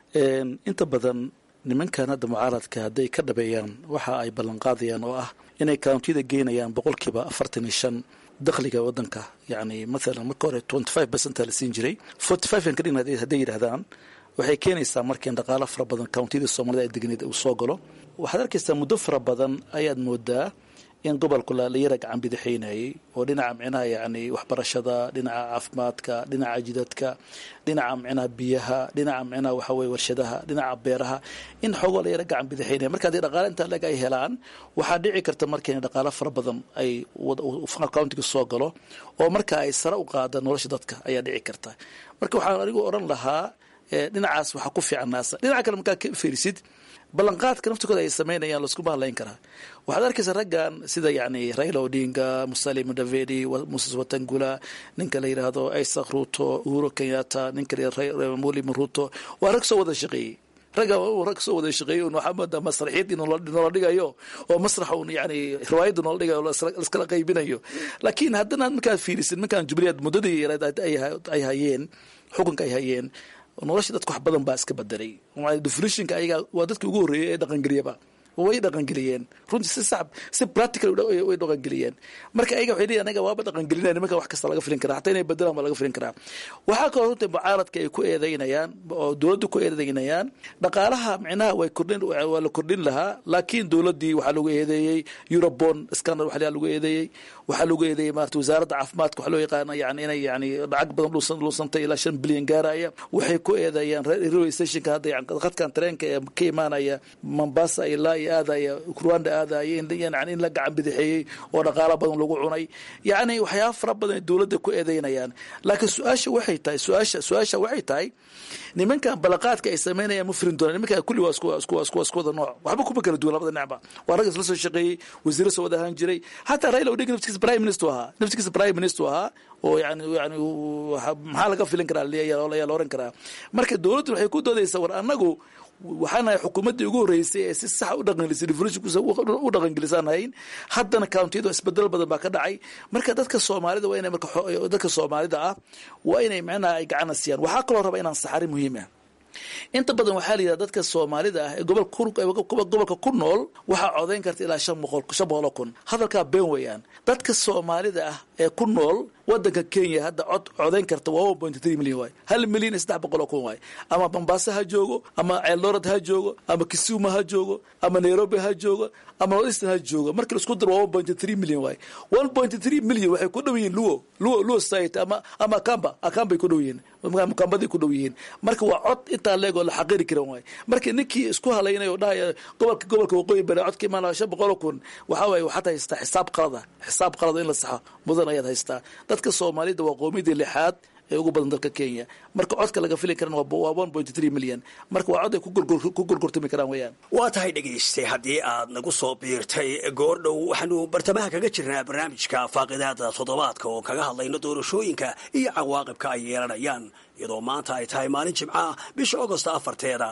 S4: inta badan nimankan hadda mucaaradka hadday ka dhabeeyaan waxa ay ballanqaadayaan oo ah inay countiyada geynayaan boqolkiiba afartan iyo shan dakhliga wadanka yani maalan marka hore twenty five percent la siin jiray forty five an kadhign hadday yidhahdaan waxay keenaysaa marka in dhaqaalo fara badan countiyada soomaalida ay degneed uu soo galo waxaad arkaysaa muddo fara badan ayaad moodaa in gobolku la yara gacan bidixaynayay oo dhinaca micnaha yani waxbarashada dhinaca caafimaadka dhinaca jidadka dhinaca micnaha biyaha dhinaca micnaha waxa weye warshadaha dhinaca beeraha in xoogoo la yara gacan bidixaynaya marka haddii dhaqaale intaa leg ay helaan waxaa dhici karta marka in dhaqaalo fara badan ay countiga soo galo oo marka ay sare u qaada nolosha dadka ayaa dhici karta marka waxaan anigu odhan lahaa dhinacaas waxaa ku fiican naasa dhinaca kale markaa ka fiirisid ballanqaadka naftikooda ay samaynayaan laskuma hadlayn karaa waxaad arkaysaa raggan sida yani raila odinga musalim mudavedi moses watangula ninka la yidhaahdo isaac ruto uhuro kenyatta ninka mulim ruto waa rag soo wada shaqeeyey ragga rag soo wada shaqeeyey un waxaa moodaa masraxiyadii noola dhigayo oo masraxa un yani riwaayadda noola dhigayo laskala qaybinayo laakiin haddana markaad fiirisid markaan jubileed muddadii ay hayeen xukunka ay hayeen nolosha dadka wax badan baa iska bedelay definitionka ayaga waa dadkii ugu horreeyay ee dhaqangeliyaba way dhaqangeliyeen runtii si sax si practical way dhaqangeliyeen marka ayaga waxay leeyihin anaga waaba dhaqangelinaya nimanka wax kasta laga filin karaa hataa inay bedelaan baa laga filin karaa waxaa kaloo runtii mucaaradka ay ku eedeynayaan oo dowladda ku eedeynayaan dhaqaalaha micnaha way kordhin waa la kordhin lahaa laakiin dowladdii waxaa lagu eedeeyey eurobon scandal waxaa lagu eedeeyey waxaa lagu eedeeyey maarata wasaaradda caafimaadka waxaa loo yaqaana yani inay yani lacag badan luusantay ilaa shan bilyan gaaraya waxay ku eedeeyaan railway stationka hadda yani khadkan tareenka ee ka imaanaya mombasa ilaa iyo aadaya rwanda aadaya yani in la gacan bidixeeyey oo dhaqaalo badan lagu cunay yani waxyaaba fara badan ay dowladda ku eedeynayaan laakiin su-aasha waxay tahay su-aasha su-aasha waxay tahay nimankan balaqaadka ay samaynayaan ma firin doonaan nimankan kulli waa isku isku isku isku wada nooc waxba kuma kala duwan labada dhinacba waa rag isla soo shaqeeyey wasiiro soo wada ahaan jiray hataa raila odinga naftigiisa prime minister ahaa naftigiisa prime minister ahaa oo yani yani maxaa laga filin karaa ayaa la oran karaa marka dowladdu waxay ku doodaysaa war annagu waxaanahay xukuumaddii ugu horreysay ee si sax u dhaqangelisay revolutionkusa u dhaqangelisaan hayn haddana countiyadu isbedel badan baa ka dhacay marka dadka soomaalida waa inay marka dadka soomaalida ah waa inay macnaha ay gacana siiyaan waxaa kaloo raba inaan saxari muhiim ah inta badan waxaa la yidhahda dadka soomaalida ah ee gobolka ku nool waxaa codayn karta ilaa shan boqol shan boqol oo kun hadalkaa been weeyaan dadka soomaalida ah ee ku nool wadanka kenya hadda cod codayn karta waa one point three million waay hal milyan iyo saddex boqol oo kun waay ama mombasa ha joogo ama ceeldorad ha joogo ama kisumu ha joogo ama nairobi ha joogo ama northeastern ha joogo marka laisku daro waa one point three million waay one point three million waxay ku dhow yihiin luo luo luo society ama ama akamba akambay ku dhow yihiin kambaday ku dhow yihiin marka waa cod intaa leeg oo la xaqiri karan waay marka ninkii isku halaynay oo dhahaya gobolka gobolka waqooyi bari codka imaanaya shan boqol oo kun waxaa waaye waxaad haystaa xisaab qalada xisaab qalada in la saxo mudan ayaad haystaa dadka soomaalida waa qoomiyadii lixaad ee ugu badan dalka kenya marka codka laga fili karan waa one point three million marka waa cod ay ku gorgortami karaan weeyaan
S9: waa tahay dhegayste haddii aad nagu soo biirtay goordhow waxaanu bartamaha kaga jirnaa barnaamijka faaqidaada toddobaadka oo kaga hadlayno doorashooyinka iyo cawaaqibka ay yeelanayaan iyadoo maanta ay tahay maalin jimca bisha agost afarteeda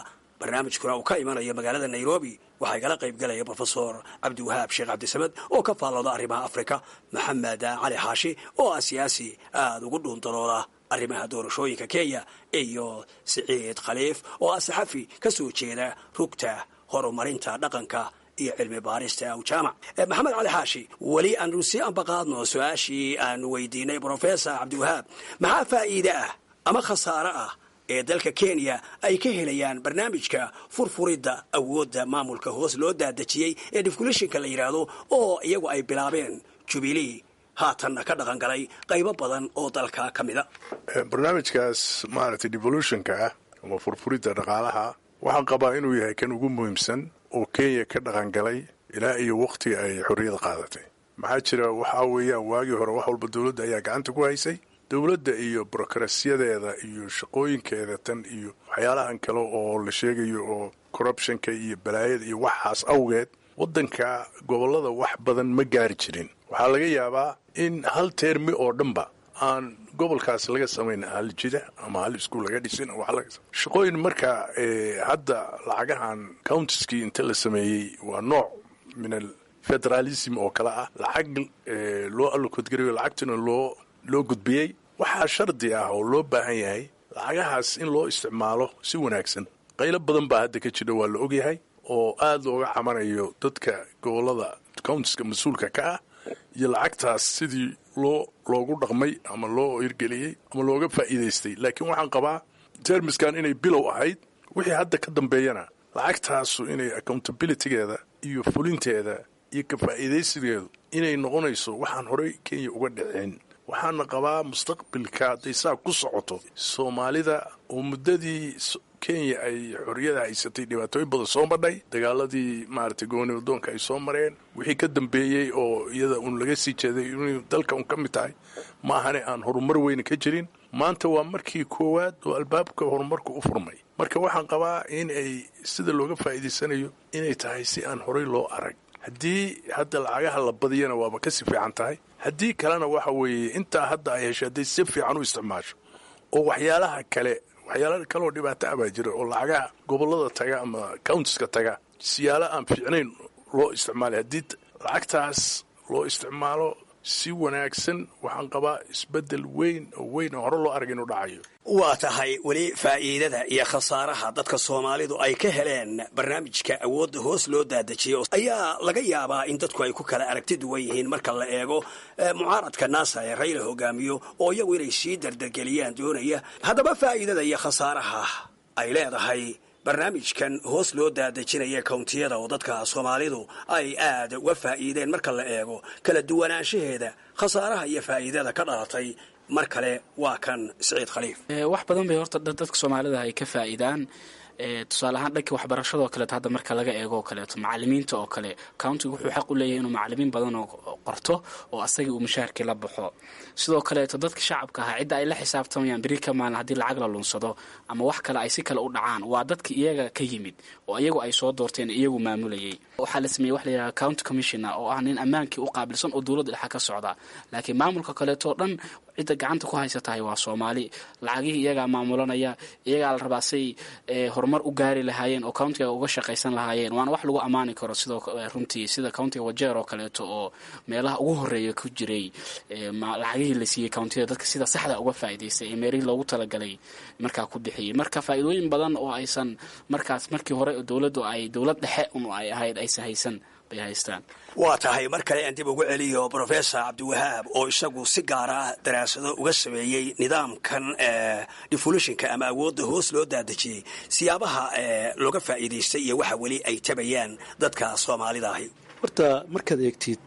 S9: barnaamijkuna uu ka imanayo magaalada nairobi waxaa igala qayb galaya brofesor cabdiwahaab sheekh cabdisamed oo ka faallooda arrimaha afrika maxamed cali xaashi oo ah siyaasi aada ugu dhuundalooda arrimaha doorashooyinka kenya iyo siciid khaliif oo ah saxafi ka soo jeeda rugta horumarinta dhaqanka iyo cilmi baarista awjaamac maxamed cali xaashi weli aanu sii ambaqaadno su-aashii aanu weydiinay brofesor cabdiwahaab maxaa faa'iide ah ama khasaare ah ee dalka kenya ay ka helayaan barnaamijka furfuridda awoodda maamulka hoos loo daadejiyey ee defkulishinka la yidhaahdo oo iyagu ay bilaabeen jubilee haatanna ka dhaqan galay qaybo badan oo dalka ka mida
S5: barnaamijkaas maaragtay devolutionka ah ama furfuridda dhaqaalaha waxaan qabaa inuu yahay kan ugu muhiimsan oo kenya ka dhaqan galay ilaa iyo wakhtiga ay xorriyada qaadatay maxaa jira waxaa weeyaan waagii hore wax walba dowladda ayaa gacanta ku haysay dowladda iyo brokrasiyadeeda iyo shaqooyinkeeda tan iyo waxyaalahan kale oo la sheegayo oo corruptionka iyo balaayada iyo waxaas awgeed waddanka gobollada wax badan ma gaari jirin waxaa laga yaabaa in hal teermi oo dhanba aan gobolkaas laga samayn hal jida ama hal iskuul laga dhisin shaqooyin marka hadda lacagahan countiskii inta la sameeyey waa nooc min al federalism oo kale ah lacag loo allokodgarayo lacagtuna loo loo gudbiyey waxaa shardi ah oo loo baahan yahay lacagahaas in loo isticmaalo si wanaagsan qaylo badan baa hadda ka jira waa la ogyahay oo aada looga camanayo dadka gobolada countiska mas-uulka ka ah iyo lacagtaas sidii loo loogu dhaqmay ama loo hirgeliyey ama looga faa'iidaystay laakiin waxaan qabaa termiskan inay bilow ahayd wixii hadda ka dambeeyana lacagtaasu inay accountabilitygeeda iyo fulinteeda iyo ka faa'iidaysigeedu inay noqonayso waxaan horey kenya uga dhicin waxaana qabaa mustaqbilka hadday saa ku socoto soomaalida oo muddadii kenya ay xorriyada haysatay dhibaatooyin badan soo madhay dagaaladii maaragtay gooni wadoonka ay soo mareen wixii ka dambeeyey oo iyada uun laga sii jeeday inay dalka un ka mid tahay ma ahane aan horumar weyne ka jirin maanta waa markii koowaad oo albaabka horumarku u furmay marka waxaan qabaa in ay sida looga faa'iidaysanayo inay tahay si aan horey loo arag haddii hadda lacagaha la badiyana waaba kasii fiican tahay haddii kalena waxa weeye intaa hadda ay hesho hadday si fiican u isticmaasho oo waxyaalaha kale waxyaala kaleoo dhibaato ah baa jira oo lacagaha gobollada taga ama countiska taga siyaalo aan fiicnayn loo isticmaalay haddii lacagtaas loo isticmaalo si wanaagsan waxaan qabaa isbeddel weyn oo weyn oo hore loo arag inuu dhacayo
S9: waa tahay weli faa'iidada iyo khasaaraha dadka soomaalidu ay ka heleen barnaamijka awoodda hoos loo daadejiyay ayaa laga yaabaa in dadku ay ku kala aragti duwan yihiin marka la eego mucaaradka naasa ee rayla hogaamiyo oo iyagu inay sii dardargeliyaan doonaya haddaba faa'iidada iyo khasaaraha ay leedahay barnaamijkan hoos loo daadejinaya kawntiyada oo dadka soomaalidu ay aad uga faa'iideen marka la eego kala duwanaanshaheeda khasaaraha iyo faa'iidada ka dhalatay mar kale waa kan siciid khaliif
S10: wax badan bay horta dadka soomaalida ay ka faa'iidaan tusaale ahaan dhanka waxbarashada oo kaleeto hadda marka laga eego oo kaleeto macalimiinta oo kale countiga wuxuu xaq u leeyahay inuu macalimiin badan oo qorto oo asagii uu mushaharkii la baxo sidoo kaleeto dadka shacabka ahaa cidda ay la xisaabtamayaan beri ka maalin haddii lacag la lunsado ama wax kale ay si kale u dhacaan waa dadka iyaga ka yimid oo iyagu ay soo doorteen iyagu maamulayay waxaa la sameeyey wax layidhaha county commissiona oo ah nin ammaankii u qaabilsan oo dowladda dhexa ka socda laakiin maamulka kaleeto o dhan cidda gacanta ku haysatahay waa soomaali lacagihii iyagaa maamulanaya iyagaa la rabaa say horumar u gaari lahaayeen oo countiga uga shaqaysan lahaayeen waana wax lagu ammaani karo sidoo runtii sida countiga wajeer oo kaleeto oo meelaha ugu horeeya ku jiray lacagihii la siiyey countida dadka sida saxda uga faa'iidaystay ee meerihii loogu talagalay markaa ku bixiyey marka faa'iidooyin badan oo aysan markaas markii hore dowladdu ay dowlad dhexe un ay ahayd aysan haysan bay haystaan
S9: waa tahay mar kale aan dib ugu celiyo brofesor cabdiwahaab oo isagu si gaara daraasado uga sameeyey nidaamkan devolutionka ama awoodda hoos loo daadejiyey siyaabaha looga faa'iidaystay iyo waxa weli ay tabayaan dadka soomaalida ahi
S4: horta markaad eegtid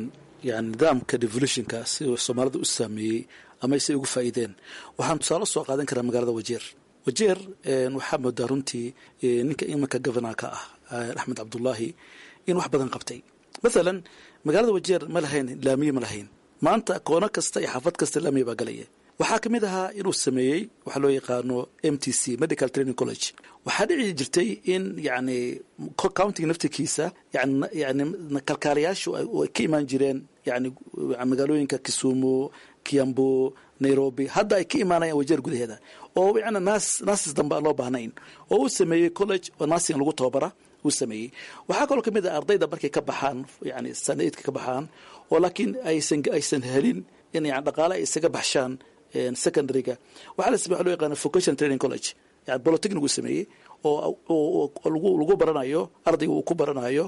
S4: yani nidaamka devolutionka si soomaalida u saameeyey ama say ugu faa'iideen waxaan tusaale soo qaadan karaa magaalada wajeer wajeer waxaa moodaa runtii ninka imanka governorka ah axmed cabdullaahi in wax badan qabtay mathalan magaalada wajeer ma lahayn laamiye ma lahayn maanta koono kasta iyo xaafad kasta laamiye baa galaya waxaa ka mid ahaa inuu sameeyey waxaa loo yaqaano m t c medical training college waxaa dhici jirtay in yani countiga naftirkiisa yani kalkaalayaashu ay ka imaan jireen yani magaalooyinka kisumu kiambu nairobi hadda ay ka imaanayaan wajeer gudaheeda oo yani nas nasis dambe aan loo baahnayn oo uu sameeyey college oo nasin lagu tababara uu sameeyey waxaa kaloo kamid ah ardayda markay ka baxaan yani sanaidka ka baxaan oo laakiin aysan aysan helin in yani dhaqaale ay isaga baxshaan secondaryga waxaa la sameey loo yaqaana vocation training college yani bolotechnic uu sameeyey oo lagu lagu baranayo ardayga uu ku baranayo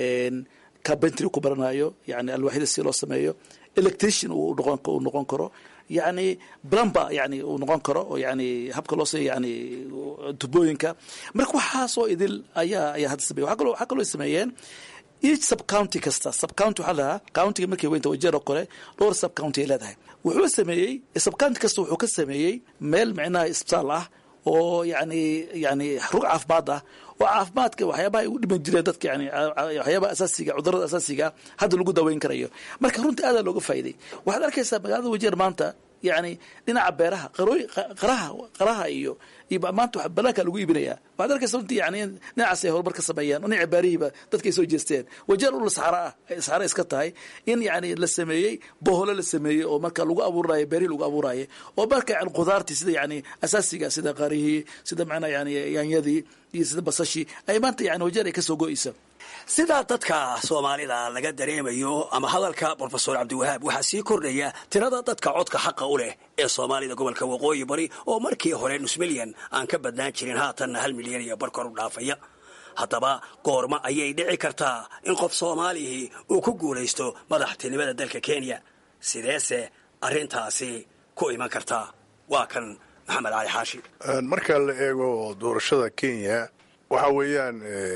S4: carpentry ku baranayo yani alwaaxyada si loo sameeyo electrician uu noqon uu noqon karo yani plumber yani uu noqon karo oo yani habka loo sameeyo yani tubooyinka marka waxaasoo idil ayaa ayaa hadda sameeye waxaa kaloo waxaa kaloo sameeyeen each sub county kasta sub county waxaa lahaa countiga markay weynta wajeer oo kale dhowr sub county ay leedahay wuxuu sameeyey sub county kasta wuxuu ka sameeyey meel micnaha isbitaal ah oo yani yani rug caafimaad ah oo caafimaadka waxyaabaha ay u dhiman jireen dadka yani waxyaabaha asaasiga cudurada asaasiga hadda lagu daweyn karayo marka runtii aadaa looga faa'iday waxaad arkaysaa magaalada wajeer maanta yani dhinaca beeraha qarooy qaraha qaraha iyo iyo maanta banaanka lagu iibinaya waxaad arkaysa runtii yani dhinacaas ay horumar ka sameeyaan dhinaca baarihiiba dadka ay soo jeesteen wajeer ula saxara ah saxara iska tahay in yani la sameeyey boholo la sameeyey oo marka lagu abuurayo beerihi lagu abuurayo oo marka yani khudaartii sida yani asaasiga sida qarihii sida macnaa yani yaanyadii iyo sida basashii ay maanta yani wajeer ay kasoo go-eysa
S9: sidaa dadka soomaalida laga dareemayo ama hadalka brofesor cabdiwahaab waxaa sii kordhaya tirada dadka codka xaqa u leh ee soomaalida gobolka waqooyi bari oo markii hore nus milyan aan ka badnaan jirin haatanna hal milyan iyo bar kor u dhaafaya haddaba goorma ayay dhici kartaa in qof soomaalihii uu ku guulaysto madaxtinimada dalka kenya sideese arrintaasi ku iman kartaa waa kan maxamed cali xaashi
S5: marka la eego doorashada kenya waxa weeyaan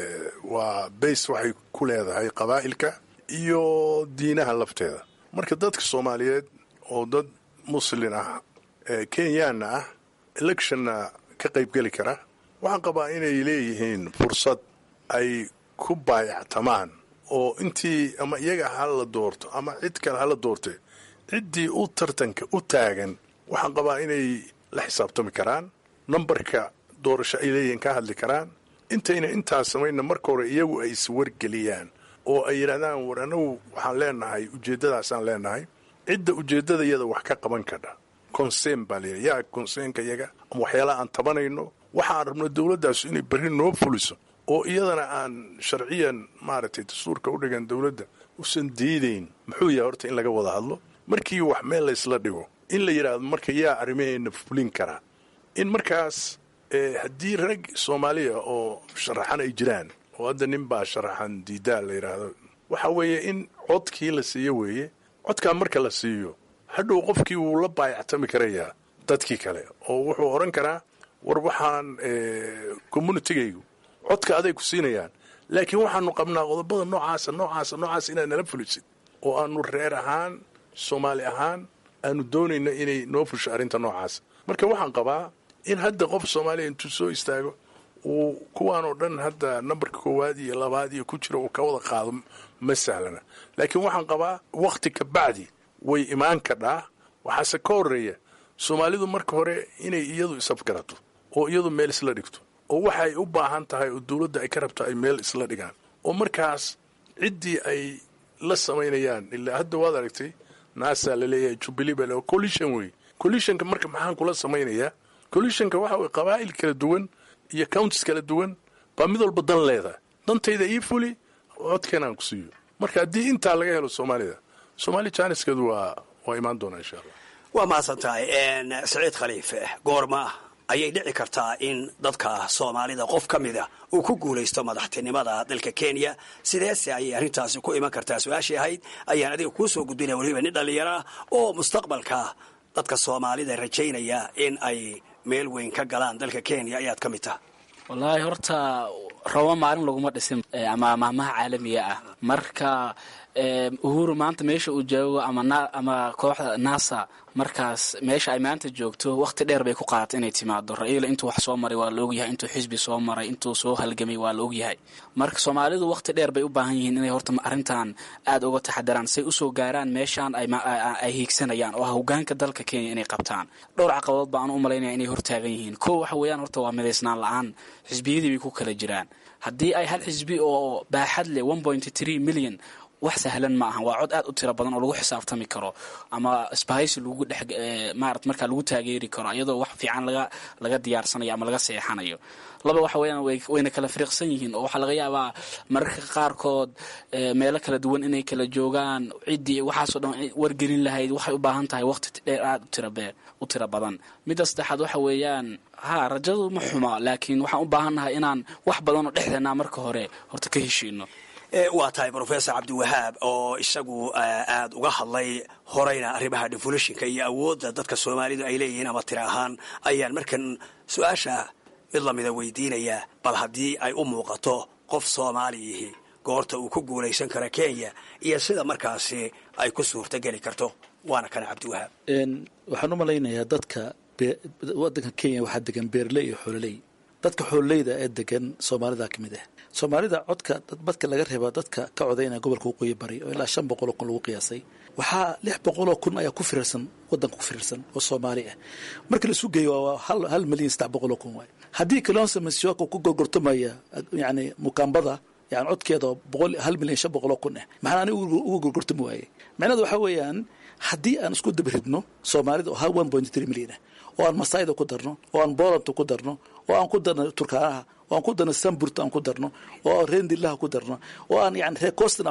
S5: waa bays waxay ku leedahay qabaa'ilka iyo diinaha lafteeda marka dadka soomaaliyeed oo dad muslin ah kenyaanna ah electionna ka qaybgeli kara waxaan qabaa inay leeyihiin fursad ay ku baayactamaan oo intii ama iyaga hala doorto ama cid kale hala doorte ciddii u tartanka u taagan waxaan qabaa inay la xisaabtami karaan nambarka doorasho ay leeyihiin ka hadli karaan intayna intaas samayna marka hore iyagu ay iswargeliyaan oo ay yidhahdaan war anagu waxaan leenahay ujeeddadaasaan leenahay cidda ujeeddada iyada wax ka qaban kadha conseen baa layidhi yaa conseenka iyaga ama waxyaalaha aan tabanayno waxaan rabno dowladdaasu inay berri noo fuliso oo iyadana aan sharciyan maaragtay dastuurka u dhigan dowladda usan diidayn muxuu yahay horta in laga wada hadlo markii wax meel laysla dhigo in la yidhaahdo marka yaa arrimaheenna fulin karaa in markaas haddii rag soomaaliya oo sharaxan ay jiraan oo hadda nin baa sharaxan diidaa la yidhaahdo waxa weeye in codkii la siiyo weeye codkaa marka la siiyo hadhow qofkii wuu la baayactami karayaa dadkii kale oo wuxuu odhan karaa war waxaan communitigaygu codka aday ku siinayaan laakiin waxaanu qabnaa qodobada noocaasa noocaasa noocaasa inaad nala fulisid oo aanu reer ahaan soomaali ahaan aanu doonayno inay noo fusho arrinta noocaasa marka waxaan qabaa in hadda qof soomaaliya intuu soo istaago uu kuwaan oo dhan hadda nambarka koowaad iyo labaad iyo ku jiro uu ka wada qaado ma sahlana laakiin waxaan qabaa wakhti ka bacdi way imaan kadhaa waxaase ka horeeya soomaalidu marka hore inay iyadu isafgarato oo iyadu meel isla dhigto oo waxa ay u baahan tahay oo dowladda ay ka rabto ay meel isla dhigaan oo markaas ciddii ay la samaynayaan ilaa hadda waad aragtay naasaa laleeyahay jubilee baa le collision wey collisionka marka maxaan kula samaynayaa collisionka waxa weye qabaa'il kala duwan iyo counties kala duwan baa mid walba dan leedahay dantayda ii fuli codkeenaan ku siiyo marka haddii intaa laga helo soomaalida soomaali jaaniskeedu waa waa imaan doonaa insha allah
S9: waa mahadsan tahay saciid khaliife goorma ayay dhici kartaa in dadka soomaalida qof ka mida uu ku guulaysto madaxtinimada dalka kenya sideese ayay arrintaasi ku iman kartaa su-aashii ahayd ayaan adiga kuu soo gudbinaya weliba nin dhallinyaro ah oo mustaqbalka dadka soomaalida rajaynaya in ay meel weyn ka galaan dalka kenya ayaad ka mid taha
S10: wallaahi horta rabo maalin laguma dhisin ama maahmaha caalamiga ah marka uhuru maanta meesha uu joogo ama kooxda nasa markaas meesha ay maanta joogto waqti dheer bay ku qaadatay inay timaado ra-iila intuu wax soo maray waa la ogyahay intuu xisbi soo maray intuu soo halgamay waa la ogyahay marka soomaalidu waqti dheer bay u baahan yihiin inay horta arrintan aada uga taxadaraan say usoo gaaraan meeshaan ay hiigsanayaan oo ah hogaanka dalka kenya inay qabtaan dhowr caqabadood baan u malaynaya inay hortaagan yihiin ko waxa weeyaan horta waa midaysnaan la-aan xisbiyadii bay ku kala jiraan haddii ay hal xisbi oo baaxad leh one point three million wax sahlan ma ahan waa cod aad u tiro badan oo lagu xisaabtami karo ama sbahaysi lagu dhex maarat markaa lagu taageeri karo iyadoo wax fiican laga laga diyaarsanayo ama laga seexanayo laba waxa weeyaan wayna kala firiiqsan yihiin oo waxaa laga yaabaa mararka qaarkood meelo kala duwan inay kala joogaan ciddii waxaasoo dhan wargelin lahayd waxay u baahan tahay waqti dheer aada utirabe u tiro badan midda saddexaad waxa weeyaan ha rajadu ma xuma laakiin waxaan u baahannahay inaan wax badan oo dhexdeena marka hore horta ka heshiino
S9: waa tahay rofesor cabdiwahaab oo isagu aada uga hadlay horeyna arrimaha devolutionka iyo awoodda dadka soomaalidu ay leeyihiin ama tira ahaan ayaan markan su-aasha mid lamida weydiinaya bal haddii ay u muuqato qof soomaaliyihi goorta uu ku guulaysan karo kenya iyo sida markaasi ay ku suurtogeli karto waana kana cabdiwahaab
S4: waxaan u malaynayaa dadka wadanka kenya waxaa degan beerley iyo xoololey dadka xoololeyda ee degan soomaalida ka mid ah soomaalida codka badka laga reeba dadka ka codaynaya gobolka waqooyi bari oo ilaa shan boqoloo kun lagu qiyaasay waxaa lix boqoloo kun ayaa ku firirsan wadanka ku firirsan oo soomaali ah marka la isu geeyo waa hal milyan saddex boqoloo kun waay haddii kalonsa masiwaka ku gorgortamaya yani mukaambada yani codkeeda boqol hal milyan shan boqoloo kun ah maxaan aniga uga gorgortami waayey macnaheedu waxaa weeyaan haddii aan isku dabridno soomaalida oo hal one point three milyan ah oo aan masaayda ku darno oo aan boolanta ku darno oo aan ku darno turkaanaha oo aan ku darno samburta aan ku darno oo aan rendillaha ku darno oo aan yani reecostna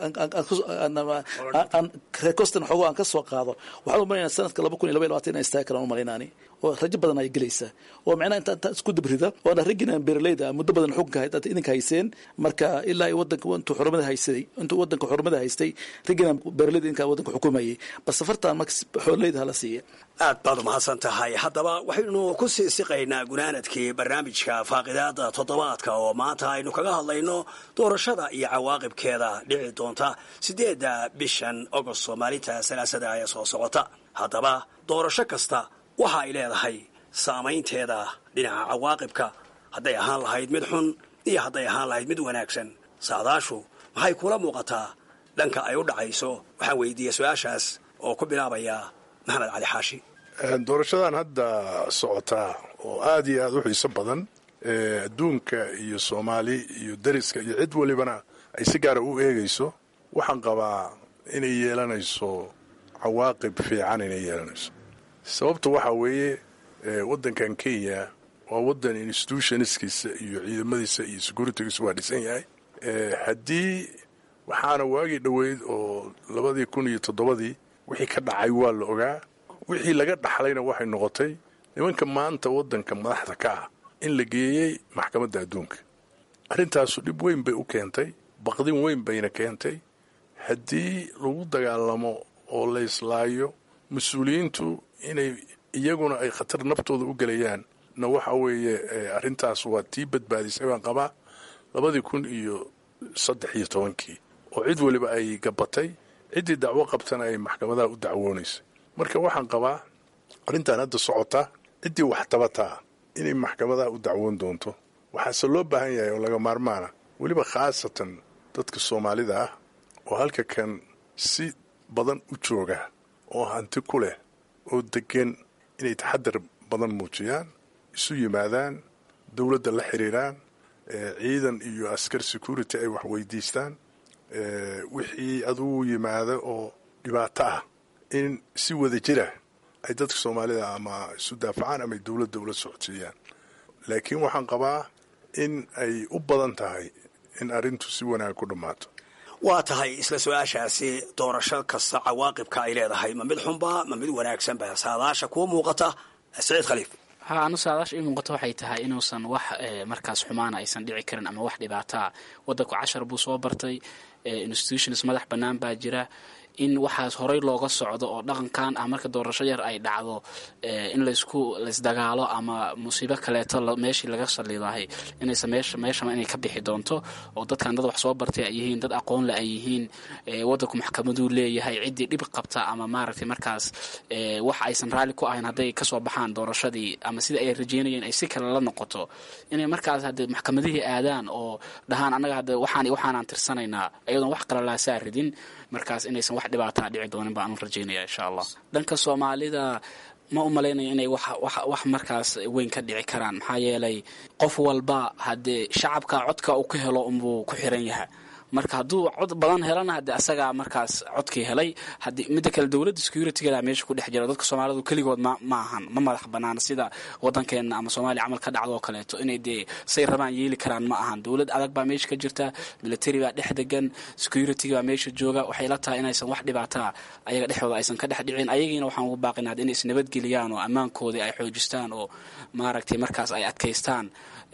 S4: aan reecostna xoogo aan ka soo qaado waxaan u malaynaa sanadka laba kun iyo laba iyo labatan inay istaagi karaan u malaynaani oo rajo badan ay gelaysaa oo macnaha inta inta isku dabrida oo aan raggina beeraleyda muddo badan xukunka dad idinka hayseen marka ilaa ay wadanka intuu xurumada haysaday intuu wadanka xurumada haystay raggina beeraleyda idinka wadanka xukumayay bal safartan marka xoololeyda hala siiya
S9: aad baad umahadsan tahay haddaba waxaynu ku sii siqaynaa gunaanadkii barnaamijka faaqidaada toddobaadka oo maanta aynu kaga hadlayno doorashada iyo cawaaqibkeeda dhici doonta siddeedda bishan ogost maalinta salaasada ee soo socota haddaba doorasho kasta waxa ay leedahay saamaynteeda dhinaca cawaaqibka hadday ahaan lahayd mid xun iyo hadday ahaan lahayd mid wanaagsan saadaashu maxay kula muuqataa dhanka ay u dhacayso waxaan weydiiyey su-aashaas oo ku bilaabaya maxamed cali xaashi
S5: doorashadan hadda socotaa oo aada iyo aada u xiiso badan adduunka iyo soomaali iyo dariska iyo cid walibana ay si gaara u eegayso waxaan qabaa inay yeelanayso cawaaqib fiican inay yeelanayso sababta waxaa weeye waddankan kenya waa waddan institutionskiisa iyo ciidamadiisa iyo securitygiisa waa dhisan yahay haddii waxaana waagii dhoweyd oo labadii kun iyo toddobadii wixii ka dhacay waa la ogaa wixii laga dhaxlayna waxay noqotay nimanka maanta waddanka madaxda ka ah in la geeyey maxkamadda adduunka arrintaasu dhib weyn bay u keentay baqdin weyn bayna keentay haddii lagu dagaalamo oo la islaayo mas-uuliyiintu inay iyaguna ay khatar naftooda u gelayaan na waxa weeye arrintaas waa tii badbaadisay baan qabaa labadii kun iyo saddex iyo tobankii oo cid weliba ay gabatay ciddii dacwo qabtana ay maxkamadaha u dacwoonaysay marka waxaan qabaa arrintan hadda socota ciddii wax tabataa inay maxkamadaha u dacwoon doonto waxaase loo baahan yahay oo laga maarmaana weliba khaasatan dadka soomaalida ah oo halka kan si badan u jooga oo hanti ku leh oo degan inay taxadar badan muujiyaan isu yimaadaan dowladda la xiriiraan ciidan iyo askar security ay wax weydiistaan wixii aduu yimaada oo dhibaato ah in si wada jira ay dadka soomaalida ama isu daafacaan ama ay dowladda ula socodsiiyaan laakiin waxaan qabaa in ay u badan tahay in arrintu si wanaag ku dhammaato
S9: waa tahay isla su-aashaasi doorasho kasta cawaaqibka ay leedahay ma mid xunba ma mid wanaagsanba saadaasha kuwa muuqata saciid khaliif
S10: ha anu saadaasha ii muuqato waxay tahay inuusan wax markaas xumaana aysan dhici karin ama wax dhibaataa wadanku cashar buu soo bartay institutions madax bannaan baa jira in waxaas horey looga socdo oo dhaqankan ah marka doorasho yar ay dhacdo in laysku laysdagaalo ama musiibo kaleeto meeshii laga saliidahay inaysa meesha meeshama inay ka bixi doonto oo dadkan dad wax soo bartay ay yihiin dad aqoon le ay yihiin wadanku maxkamaduu leeyahay ciddii dhib qabta ama maaragtay markaas wax aysan raalli ku ahayn hadday kasoo baxaan doorashadii ama sida ay rajeynayeen ay si kale la noqoto inay markaas hadde maxkamadihii aadaan oo dhahaan annaga hadde waxaan waxaanaan tirsanaynaa iyadoon wax qalalaasaa ridin markaas inaysan wax dhibaataa dhici doonin baan u rajaynaya insha allah dhanka soomaalida ma u malaynayo inay wax markaas weyn ka dhici karaan maxaa yeelay qof walba haddee shacabka codka uu ka helo unbuu ku xiran yahay marka hadduu cod badan helana haddii asagaa markaas codkii helay haddii midda kale dowladda securitygeeda meesha ku dhex jira dadka soomaalidu keligood ma ma ahan ma madax banaana sida wadankeena ama soomaaliya camal ka dhacdo oo kaleeto inay dee say rabaan yeeli karaan ma ahan dowlad adag baa meesha ka jirta military baa dhex degan securityga baa meesha jooga waxay la tahay inaysan wax dhibaataa ayaga dhexdooda aysan ka dhex dhicin ayagiina waxaan ugu baaqina had inay isnabadgeliyaan oo ammaankoodii ay xoojistaan oo maaragtay markaas ay adkaystaan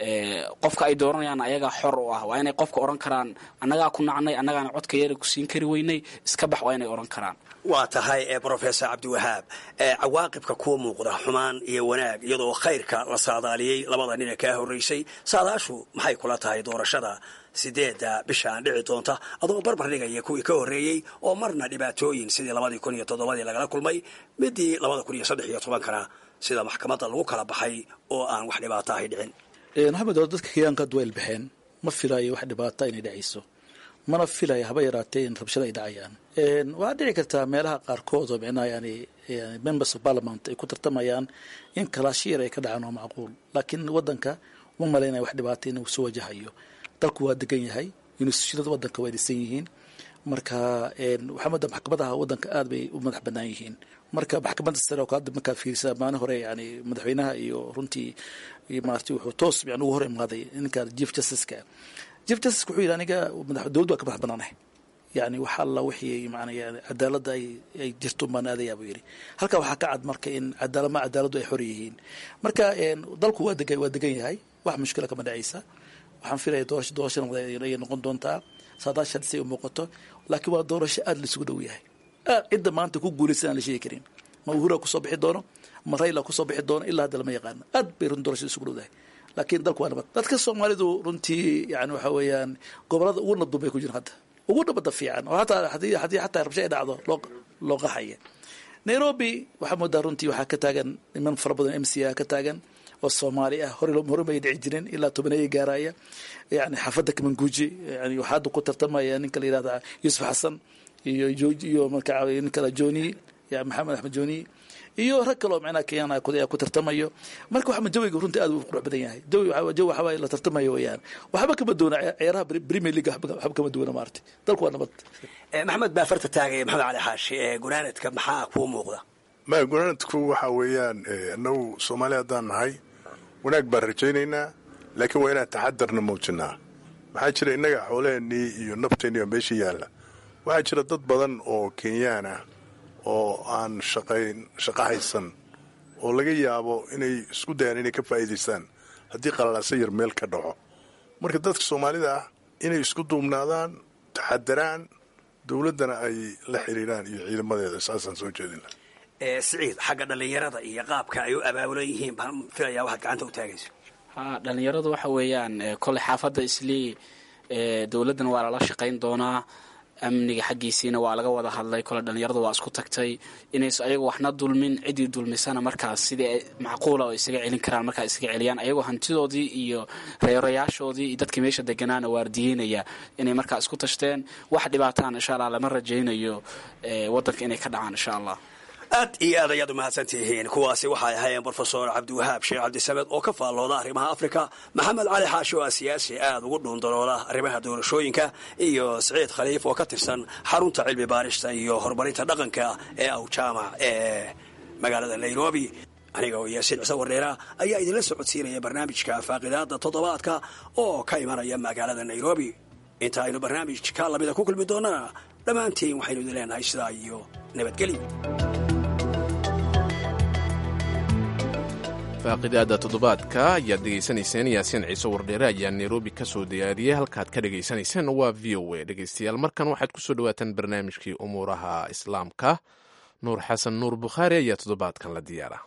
S10: qofka ay dooranayaan ayagaa xor u ah waa inay qofka odhan karaan annagaa ku nacnay annagaana codka yeera ku siin kari weynay iska bax waa inay odhan karaan
S9: waa tahay brofesor cabdiwahaab cawaaqibka kuwa muuqda xumaan iyo wanaag iyadoo khayrka la saadaaliyey labada nin ee kaa horraysay saadaashu maxay kula tahay doorashada sideedda bishaan dhici doonta adoo barbar dhigaya kuwii ka horreeyey oo marna dhibaatooyin sidii labadii kun iyo toddobadii lagala kulmay midii labada kun iyo saddex iyo tobankana sida maxkamadda lagu kala baxay oo aan wax dhibaato ahay dhicin
S4: maxamed oo dadka kenyaanka hadda waa ilbaxeen ma filaayo wax dhibaata inay dhacayso mana filaya haba yaraatee in rabshada ay dhacayaan waxaa dhici kartaa meelaha qaarkood oo micnaha yani members of parliament ay ku tartamayaan in kalaashiyar ay ka dhacaan waa macquul laakiin wadanka uma malaynaya wax dhibaata inuu soo wajahayo dalku waa degan yahay institutionada wadanka waa dhisan yihiin marka waxaa moodaa maxkamadaha wadanka aad bay u madax banaan yihiin marka maxkamadda sare oo hadda markaa fiirisa maalin hore yani madaxweynaha iyo runtii maarata wuxuu toos yani ugu hor imaaday ninka chief justiceka chief justice wuxuu yidhi aniga dowladdu waa ka madax banaanahay yani wax alla wixii maana yani cadaaladda ay ay jirto baan aadayaa buu yidhi halka waxaa ka cad marka in cadaalad ma cadaaladdu ay xor yihiin marka dalku waa degan waa degan yahay wax mushkila kama dhacaysa waxaan filaya doorasho doorasho ay noqon doontaa saadaashan say u muuqato laakiin waa doorasho aada laisugu dhow yahay cidda maanta ku guulaysan aan la sheegi karin ma uhura kusoo bixi doono ma rayla kusoo bixi doono ilaa hadda lama yaqaano aad bay run doorashada isugu dhowdahay laakiin dalku waa nabad dadka soomaalidu runtii yani waxa weeyaan gobolada ugu nabdun bay ku jiraan hadda ugu nabada fiican oo hataa hadii haddii xataa rabsho ay dhacdo loo loo qaxaya nairobi waxaa moodaa runtii waxaa ka taagan niman fara badan m c a ka taagan oo soomaali ah hore hore may dhici jirin ilaa tobaneeya gaaraya yani xaafadda kamanguuji yani waxaa hadda ku tartamaya ninka la yihahda yuusuf xasan iyo iyo marka nin kale joni ya maxamed axmed joni iyo rag kaloo macnaha kenyan ayaa ku tartamayo marka waxaa jawiga runtii aad u qurux badan yahay jawi jawi waxaa la tartamayo weeyaan waxba kama duwana ciyaaraha premier league waxba kama duwana maartay dalku waa nabad
S9: maxamed baa farta taagaya maxamed cali xaashi ee gunaanadka maxaa kuu muuqda
S5: ma gunaanadku waxa weeyaan annagu soomaali haddaan nahay wanaag baan rajaynaynaa laakiin waa inaan taxadarna muujinaa maxaa jira innaga xoolaheennii iyo nafteennii baa meesha yaalla waxaa jira dad badan oo kenyaan ah oo aan shaqayn shaqo haysan oo laga yaabo inay isku dayaan inay ka faa'iidaystaan haddii qalalaasa yar meel ka dhaco marka dadka soomaalida ah inay isku duubnaadaan taxadaraan dowladdana ay la xiriiraan iyo ciidamadeeda saasaan soo jeedin laha
S9: siciid xagga dhallinyarada iyo qaabka ay u abaabulan yihiin baan filayaa waxaad gacanta u taagayso
S10: ha dhalinyaradu waxa weeyaan koley xaafadda islii dowladdana waa lala shaqayn doonaa amniga xaggiisiina waa laga wada hadlay kole dhalinyaradu waa isku tagtay inays ayagu waxna dulmin ciddii dulmisana markaas sidii macquula oo isaga celin karaan markaa isaga celiyaan ayagoo hantidoodii iyo reerayaashoodii iyo dadkii meesha deganaana waardiyeynaya inay markaa isku tashteen wax dhibaataan insha allah lama rajaynayo wadanka inay ka dhacaan insha allah
S9: aad iyo aad ayaad umahadsan tihiin kuwaasi waxay ahaayeen brofesor cabdiwahaab sheekh cabdisamed oo ka faallooda arrimaha afrika maxamed cali xaashi oo ah siyaasi aad ugu dhuundalooda arrimaha doorashooyinka iyo siciid khaliif oo ka tirsan xarunta cilmi baarista iyo horumarinta dhaqanka ee awjaamac ee magaalada nairobi aniga oo yaasiin cise wareera ayaa idinla socodsiinaya barnaamijka faaqidaada toddobaadka oo ka imanaya magaalada nairobi inta aynu barnaamijka lamida ku kulmi doonana dhammaantiin waxaynu idin leenahay sidaa iyo nabadgelyo
S1: faaqidaada toddobaadka ayaad dhegaysanayseen yaasiin ciise wardheere ayaa nairobi ka soo diyaariyey halkaad ka dhegaysanayseen waa v o a dhegaystayaal markan waxaad ku soo dhawaataan barnaamijkii umuuraha islaamka nuur xasan nuur bukhaari ayaa toddobaadkan la diyaara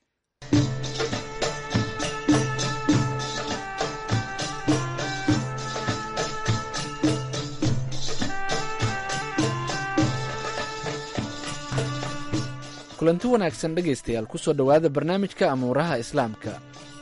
S11: kulanti wanaagsan dhegaystayaal ku soo dhowaada barnaamijka amuuraha islaamka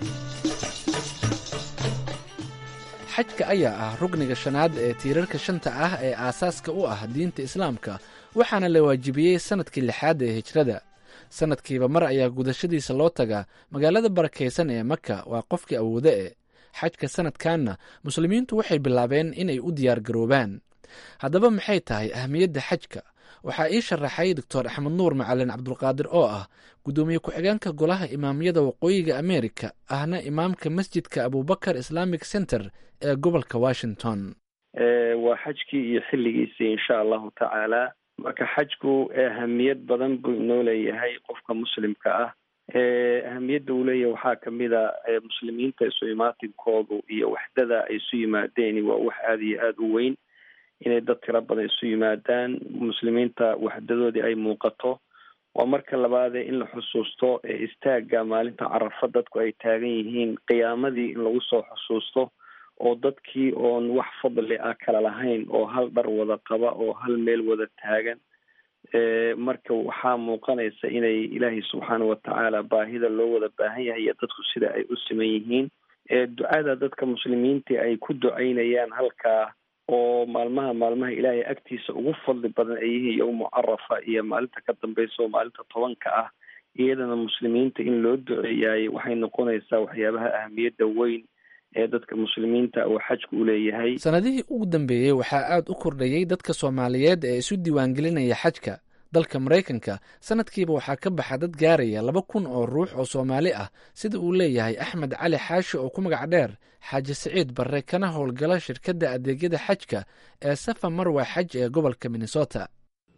S11: xajka ayaa ah rugniga shanaad ee tiirarka shanta ah ee aasaaska u ah diinta islaamka waxaana la waajibiyey sannadkii lixaad ee hijrada sannadkiiba mar ayaa gudashadiisa loo tagaa magaalada barakaysan ee maka waa qofkii awoodo e xajka sannadkanna muslimiintu waxay bilaabeen inay u diyaar garoobaan haddaba maxay tahay ahmiyadda xajka waxaa ii sharaxay doctor axmed nuur macalin cabdulqaadir oo ah guddoomiye ku-xigeenka golaha imaamyada waqooyiga america ahna imaamka masjidka abubakar islamic center ee gobolka washington
S12: waa xajkii iyo xilligiisii insha allahu tacaala marka xajku ahamiyad badan buu inoo leeyahay qofka muslimka ah ahamiyadda uu leeyahay waxaa kamid a muslimiinta isu imaatinkoodu iyo waxdada ay isu yimaadeen waa wax aada iyo aada u weyn inay dad tiro badan isu yimaadaan muslimiinta waxdadoodii ay muuqato waa marka labaadee in la xusuusto istaaga maalinta carafa dadku ay taagan yihiin qiyaamadii in lagu soo xusuusto oo dadkii oon wax fadli ah kala lahayn oo hal dhar wada qaba oo hal meel wada taagan marka waxaa muuqanaysa inay ilaahay subxaana watacaala baahida loo wada baahan yahay iyo dadku sida ay u siman yihiin ducada dadka muslimiinta ay ku ducaynayaan halkaa oo maalmaha maalmaha ilaahay agtiisa ugu fadli badan ay yihiin yowmu carafa iyo maalinta ka dambeysa oo maalinta tobanka ah iyadana muslimiinta in loo duceeyaay waxay noqonaysaa waxyaabaha ahamiyadda weyn ee dadka muslimiinta uu xajku u leeyahay
S11: sanadihii ugu dambeeyey waxaa aada u kordhayey dadka soomaaliyeed ee isu diiwaangelinaya xajka dalka maraykanka sanadkiiba waxaa ka baxa dad gaaraya laba kun oo ruux oo soomaali ah sida uu leeyahay axmed cali xaashi oo ku magac dheer xaaji siciid barre kana howlgala shirkadda adeegyada xajka ee safa marwa xaj ee gobolka minnesota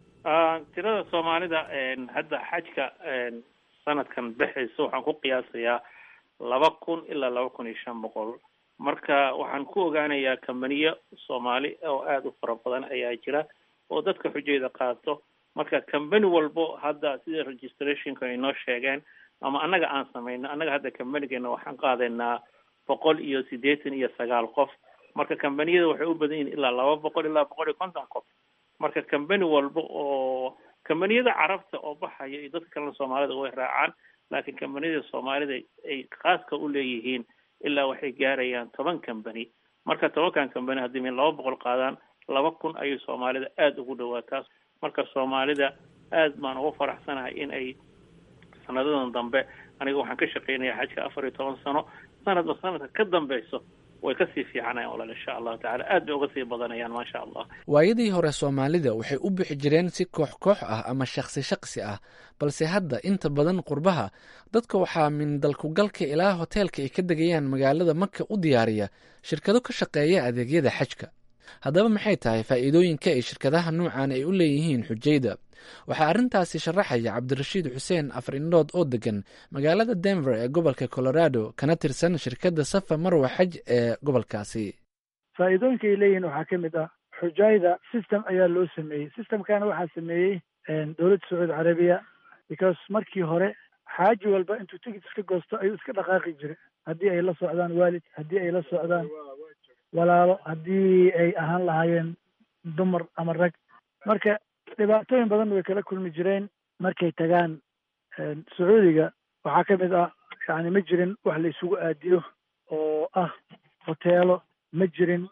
S13: tirada soomaalida hadda xajka sanadkan baxaysa waxaan ku qiyaasayaa laba kun ilaa laba kun iyo shan boqol marka waxaan ku ogaanayaa kambaniyo soomaali oo aada u fara badan ayaa jira oo dadka xujayda qaato marka kambani walbo hadda sida registrationka ay noo sheegeen ama annaga aan samayno annaga hadda kambanigeena waxaan qaadaynaa boqol iyo siddeetan iyo sagaal qof marka kambaniyada waxay u badan yihin ilaa laba boqol ilaa boqol iyo konton qof marka kambani walba oo kambaniyada carabta oo baxaya iyo dadka kalena soomaalida way raacaan laakiin kambaniyada soomaalida ay khaaska u leeyihiin ilaa waxay gaarayaan toban kambani marka tobankan kambani haddii min laba boqol qaadaan laba kun ayay soomaalida aada ugu dhawaataa marka soomaalida aad baan ugu faraxsanahay in ay sanadadan dambe aniga waxaan ka shaqeynaya xajka afar iyo toban sano sanadba sanadka ka dambeyso way kasii fiicanayaan walaal insha allahu tacala aad bay uga sii badanayaan maasha allah
S11: waayadii hore soomaalida waxay u bixi jireen si koox koox ah ama shaksi shaksi ah balse hadda inta badan qurbaha dadka waxaa min dalkugalka ilaa hoteelka ay ka degayaan magaalada maka u diyaariya shirkado ka shaqeeya adeegyada xajka haddaba maxay tahay faa'iidooyinka ay shirkadaha nuucan ay u leeyihiin xujayda waxaa arrintaasi sharaxaya cabdirashiid xuseen afar indhood oo degan magaalada denver ee gobolka colorado kana tirsan shirkadda safa marwa xaj ee gobolkaasi
S14: faa'iidooyinka ay leeyihiin waxaa ka mid ah xujayda system ayaa loo sameeyey systemkana waxaa sameeyey dowladda sacuudi carabiya because markii hore xaaji walba intuu tigid iska goosto ayuu iska dhaqaaqi jiray haddii ay la socdaan waalid haddii ay la socdaan walaalo haddii ay ahaan lahaayeen dumar ama rag marka dhibaatooyin badan way kala kulmi jireen markay tagaan sacuudiga waxaa ka mid ah yani ma jirin wax la isugu aadiyo oo ah hoteelo ma jirin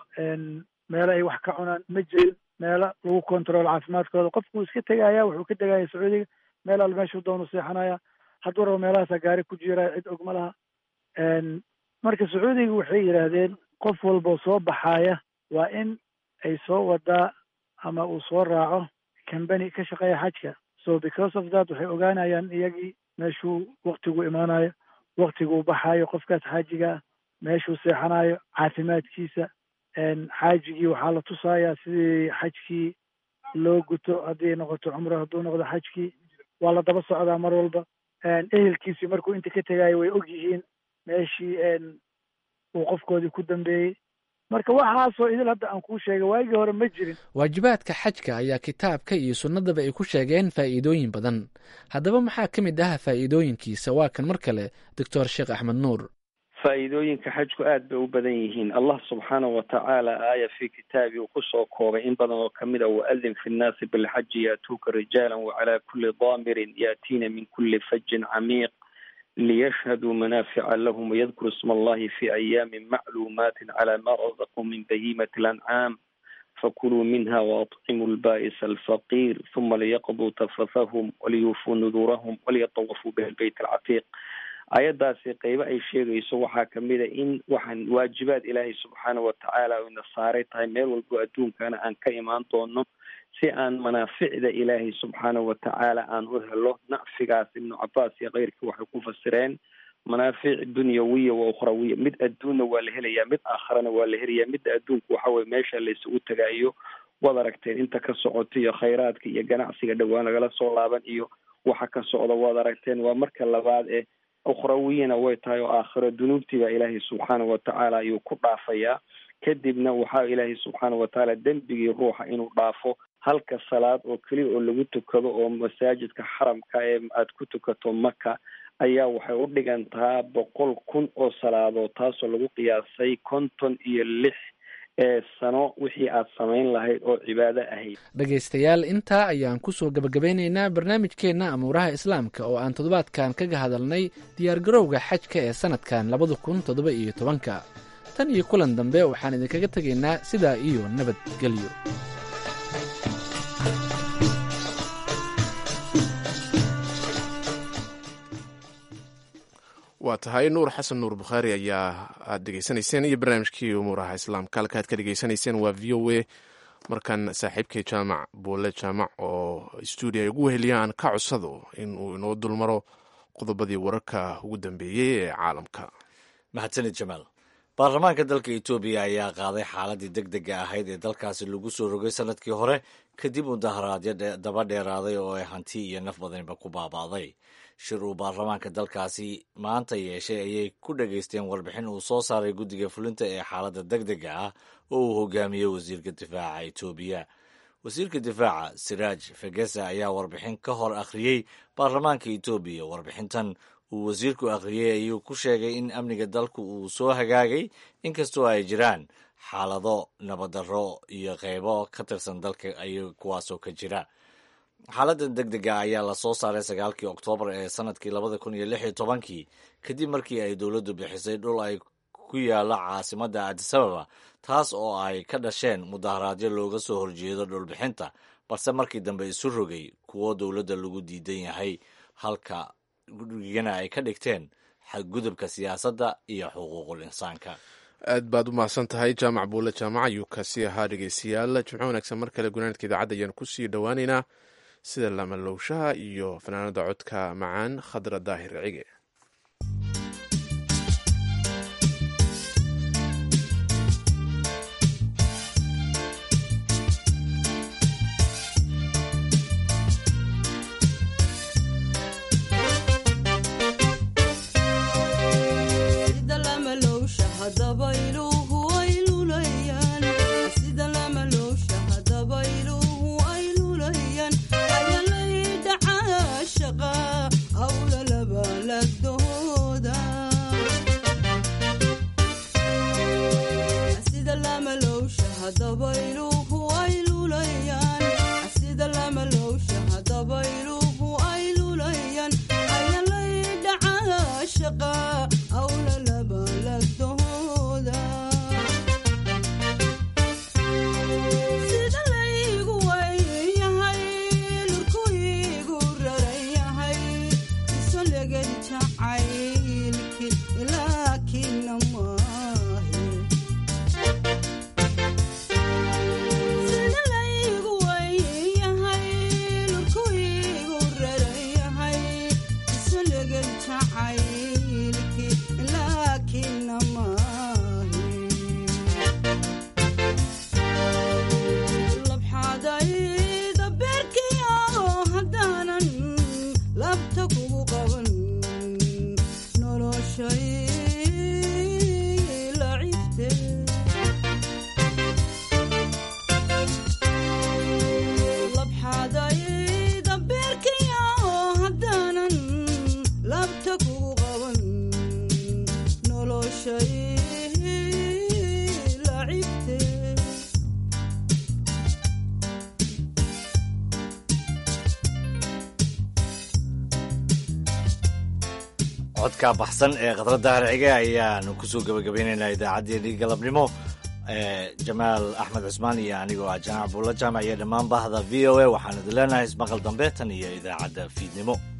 S14: meelo ay wax ka cunaan ma jirin meelo lagu control caafimaadkooda qofku wuu iska tegaya wuxuu ka tegaya sacuudiga meel al meeshuu doonu seexanaya hadduu rabo meelahaasa gaari ku jiiraya cid og ma laha marka sacuudiga waxay yidhaahdeen qof walboo soo baxaaya waa in ay soo wadaa ama uu soo raaco combany ka shaqeeya xajka so because of that waxay ogaanayaan iyagii meeshuu waktigu imaanayo waktiguu baxaayo qofkaas xaajigaa meeshuu seexanayo caafimaadkiisa xaajigii waxaa la tusayaa sidii xajkii loo guto haddii noqoto cumro hadduu noqdo xajkii waa la daba socdaa mar walba ehelkiisii markuu inta ka tegayo way og yihiin meeshii uu qofkoodii ku dambeeyey marka waxaasoo idil hadda aan kuu sheegay waagii hore ma jirin
S11: waajibaadka xajka ayaa kitaabka iyo sunnadaba ay ku sheegeen faa'iidooyin badan haddaba maxaa ka mid ah faa'iidooyinkiisa waa kan mar kale doctor sheekh axmed nuur
S12: faa'iidooyinka xajku aad bay u badan yihiin allah subxaanahu watacaala aaya fi kitaabi uu kusoo koobay in badan oo kamid a waadin fi nnaasi bilxaji yaatuuka rijaala wacalaa kulli daamirin yaatiina min kulli fajin camiiq liyashhaduu manaafica lahum wayadkuru isma allahi fi ayaamin macluumaatin calaa ma razaquu min bahimati alancaam fakuluu minha waatcimuu lba'isa alfaqiir huma liyaqduu tafathahum waliyuufuu nuduurahum waliyatawafuu biha albayt alcatiiq ayaddaasi qeybo ay sheegayso waxaa kamid a in waxaan waajibaad ilaahay subxaana watacaala ina saaray tahay meel walbo adduunkana aan ka imaan doono si aan manaaficda ilaahay subxaana watacaala aan u helo nacfigaas ibnu cabaas iyo keyrkii waxay ku fasireen manaafic dunyawiya wa ukhrawiya mid adduunna waa la helayaa mid aakharana waa la helayaa midda adduunku waxa weye meesha laysugu tagaayo waad aragteen inta ka socota iyo khayraadka iyo ganacsiga dhowaan lagala soo laaban iyo waxa ka socda waad aragteen waa marka labaad ee ukhrawiyana way tahay oo aakhiro dunuubtii baa ilaahay subxaana watacaala ayuu ku dhaafayaa kadibna waxaa ilaahay subxaana watacaala dembigii ruuxa inuu dhaafo halka salaad oo keliya oo lagu tukado oo masaajidka xaramka ee aad ku tukato maka ayaa waxay u dhigantaa boqol kun oo salaadood taasoo lagu qiyaasay konton iyo lix ee sano wixii aad samayn lahayd oo cibaado ahayd
S11: dhegaystayaal intaa ayaan kusoo gabagabeynaynaa barnaamijkeenna amuuraha islaamka oo aan toddobaadkan kaga hadalnay diyaargarowga xajka ee sanadkan labada kun toddoba iyo tobanka tan iyo kulan dambe waxaan idinkaga tegaynaa sidaa iyo nabadgelyo
S1: waa tahay nuur xasan nuur bukhaari ayaa aad dhegeysanayseen iyo barnaamijkii umuuraha islaamka halka aad ka dhegeysanayseen waa v o a markan saaxiibkay jaamac buule jaamac oo stuudiya ugu weheliya aan ka codsado in uu inoo dulmaro qodobadii wararka ugu dambeeyey ee caalamka
S2: mahadsanid jamaal baarlamaanka dalka etoobiya ayaa qaaday xaaladii deg dega ahayd ee dalkaasi lagu soo rogay sanadkii hore kadib mudaharaadyo daba dheeraaday oo ay hanti iyo naf badanba ku baaba'day shir uu baarlamaanka dalkaasi maanta yeeshay ayay ku dhegaysteen warbixin uu soo saaray guddiga fulinta ee xaaladda deg dega ah oo uu hogaamiyey wasiirka difaaca etoobiya wasiirka difaaca siraaj fegesa ayaa warbixin ka hor akhriyey baarlamaanka etoobiya warbixintan uu wasiirku akhriyey ayuu ku sheegay in amniga dalku uu soo hagaagay inkastoo ay jiraan xaalado nabaddarro iyo qeybo ka tirsan dalka ay kuwaasoo ka jira xaaladda deg dega ayaa lasoo saaray sagaalkii oktoobar ee sanadkii labada kun iyo lix iyo tobankii kadib markii ay dowladdu bixisay dhul ay ku yaalla caasimadda adisababa taas oo ay ka dhasheen mudaharaadyo looga soo horjeedo dhulbixinta balse markii dambe isu rogay kuwo dowladda lagu diidan yahay halka gurigana ay ka dhigteen xadgudubka siyaasadda iyo xuquuqul insaanka
S1: aad baad u mahadsan tahay jaamac buule jaamac ayuu kaasi ahaa dhegeystayaal jimco wanaagsan mar kale gunaanadka idaacadda ayaan kusii dhowaaneynaa sida lamalowshaha iyo fanaanada codka macaan khadra daahir cige
S2: codka baxsan ee khadra dahar cige ayaanu kusoo gabagabaynaynaa idaacaddeenii galabnimo jamaal axmed cusmaan iyo anigoo ah jaamac buulla jaamac iyo dhammaan bahda v o a waxaanu idin leenahay ismaqal dambe tan iyo idaacadda fiidnimo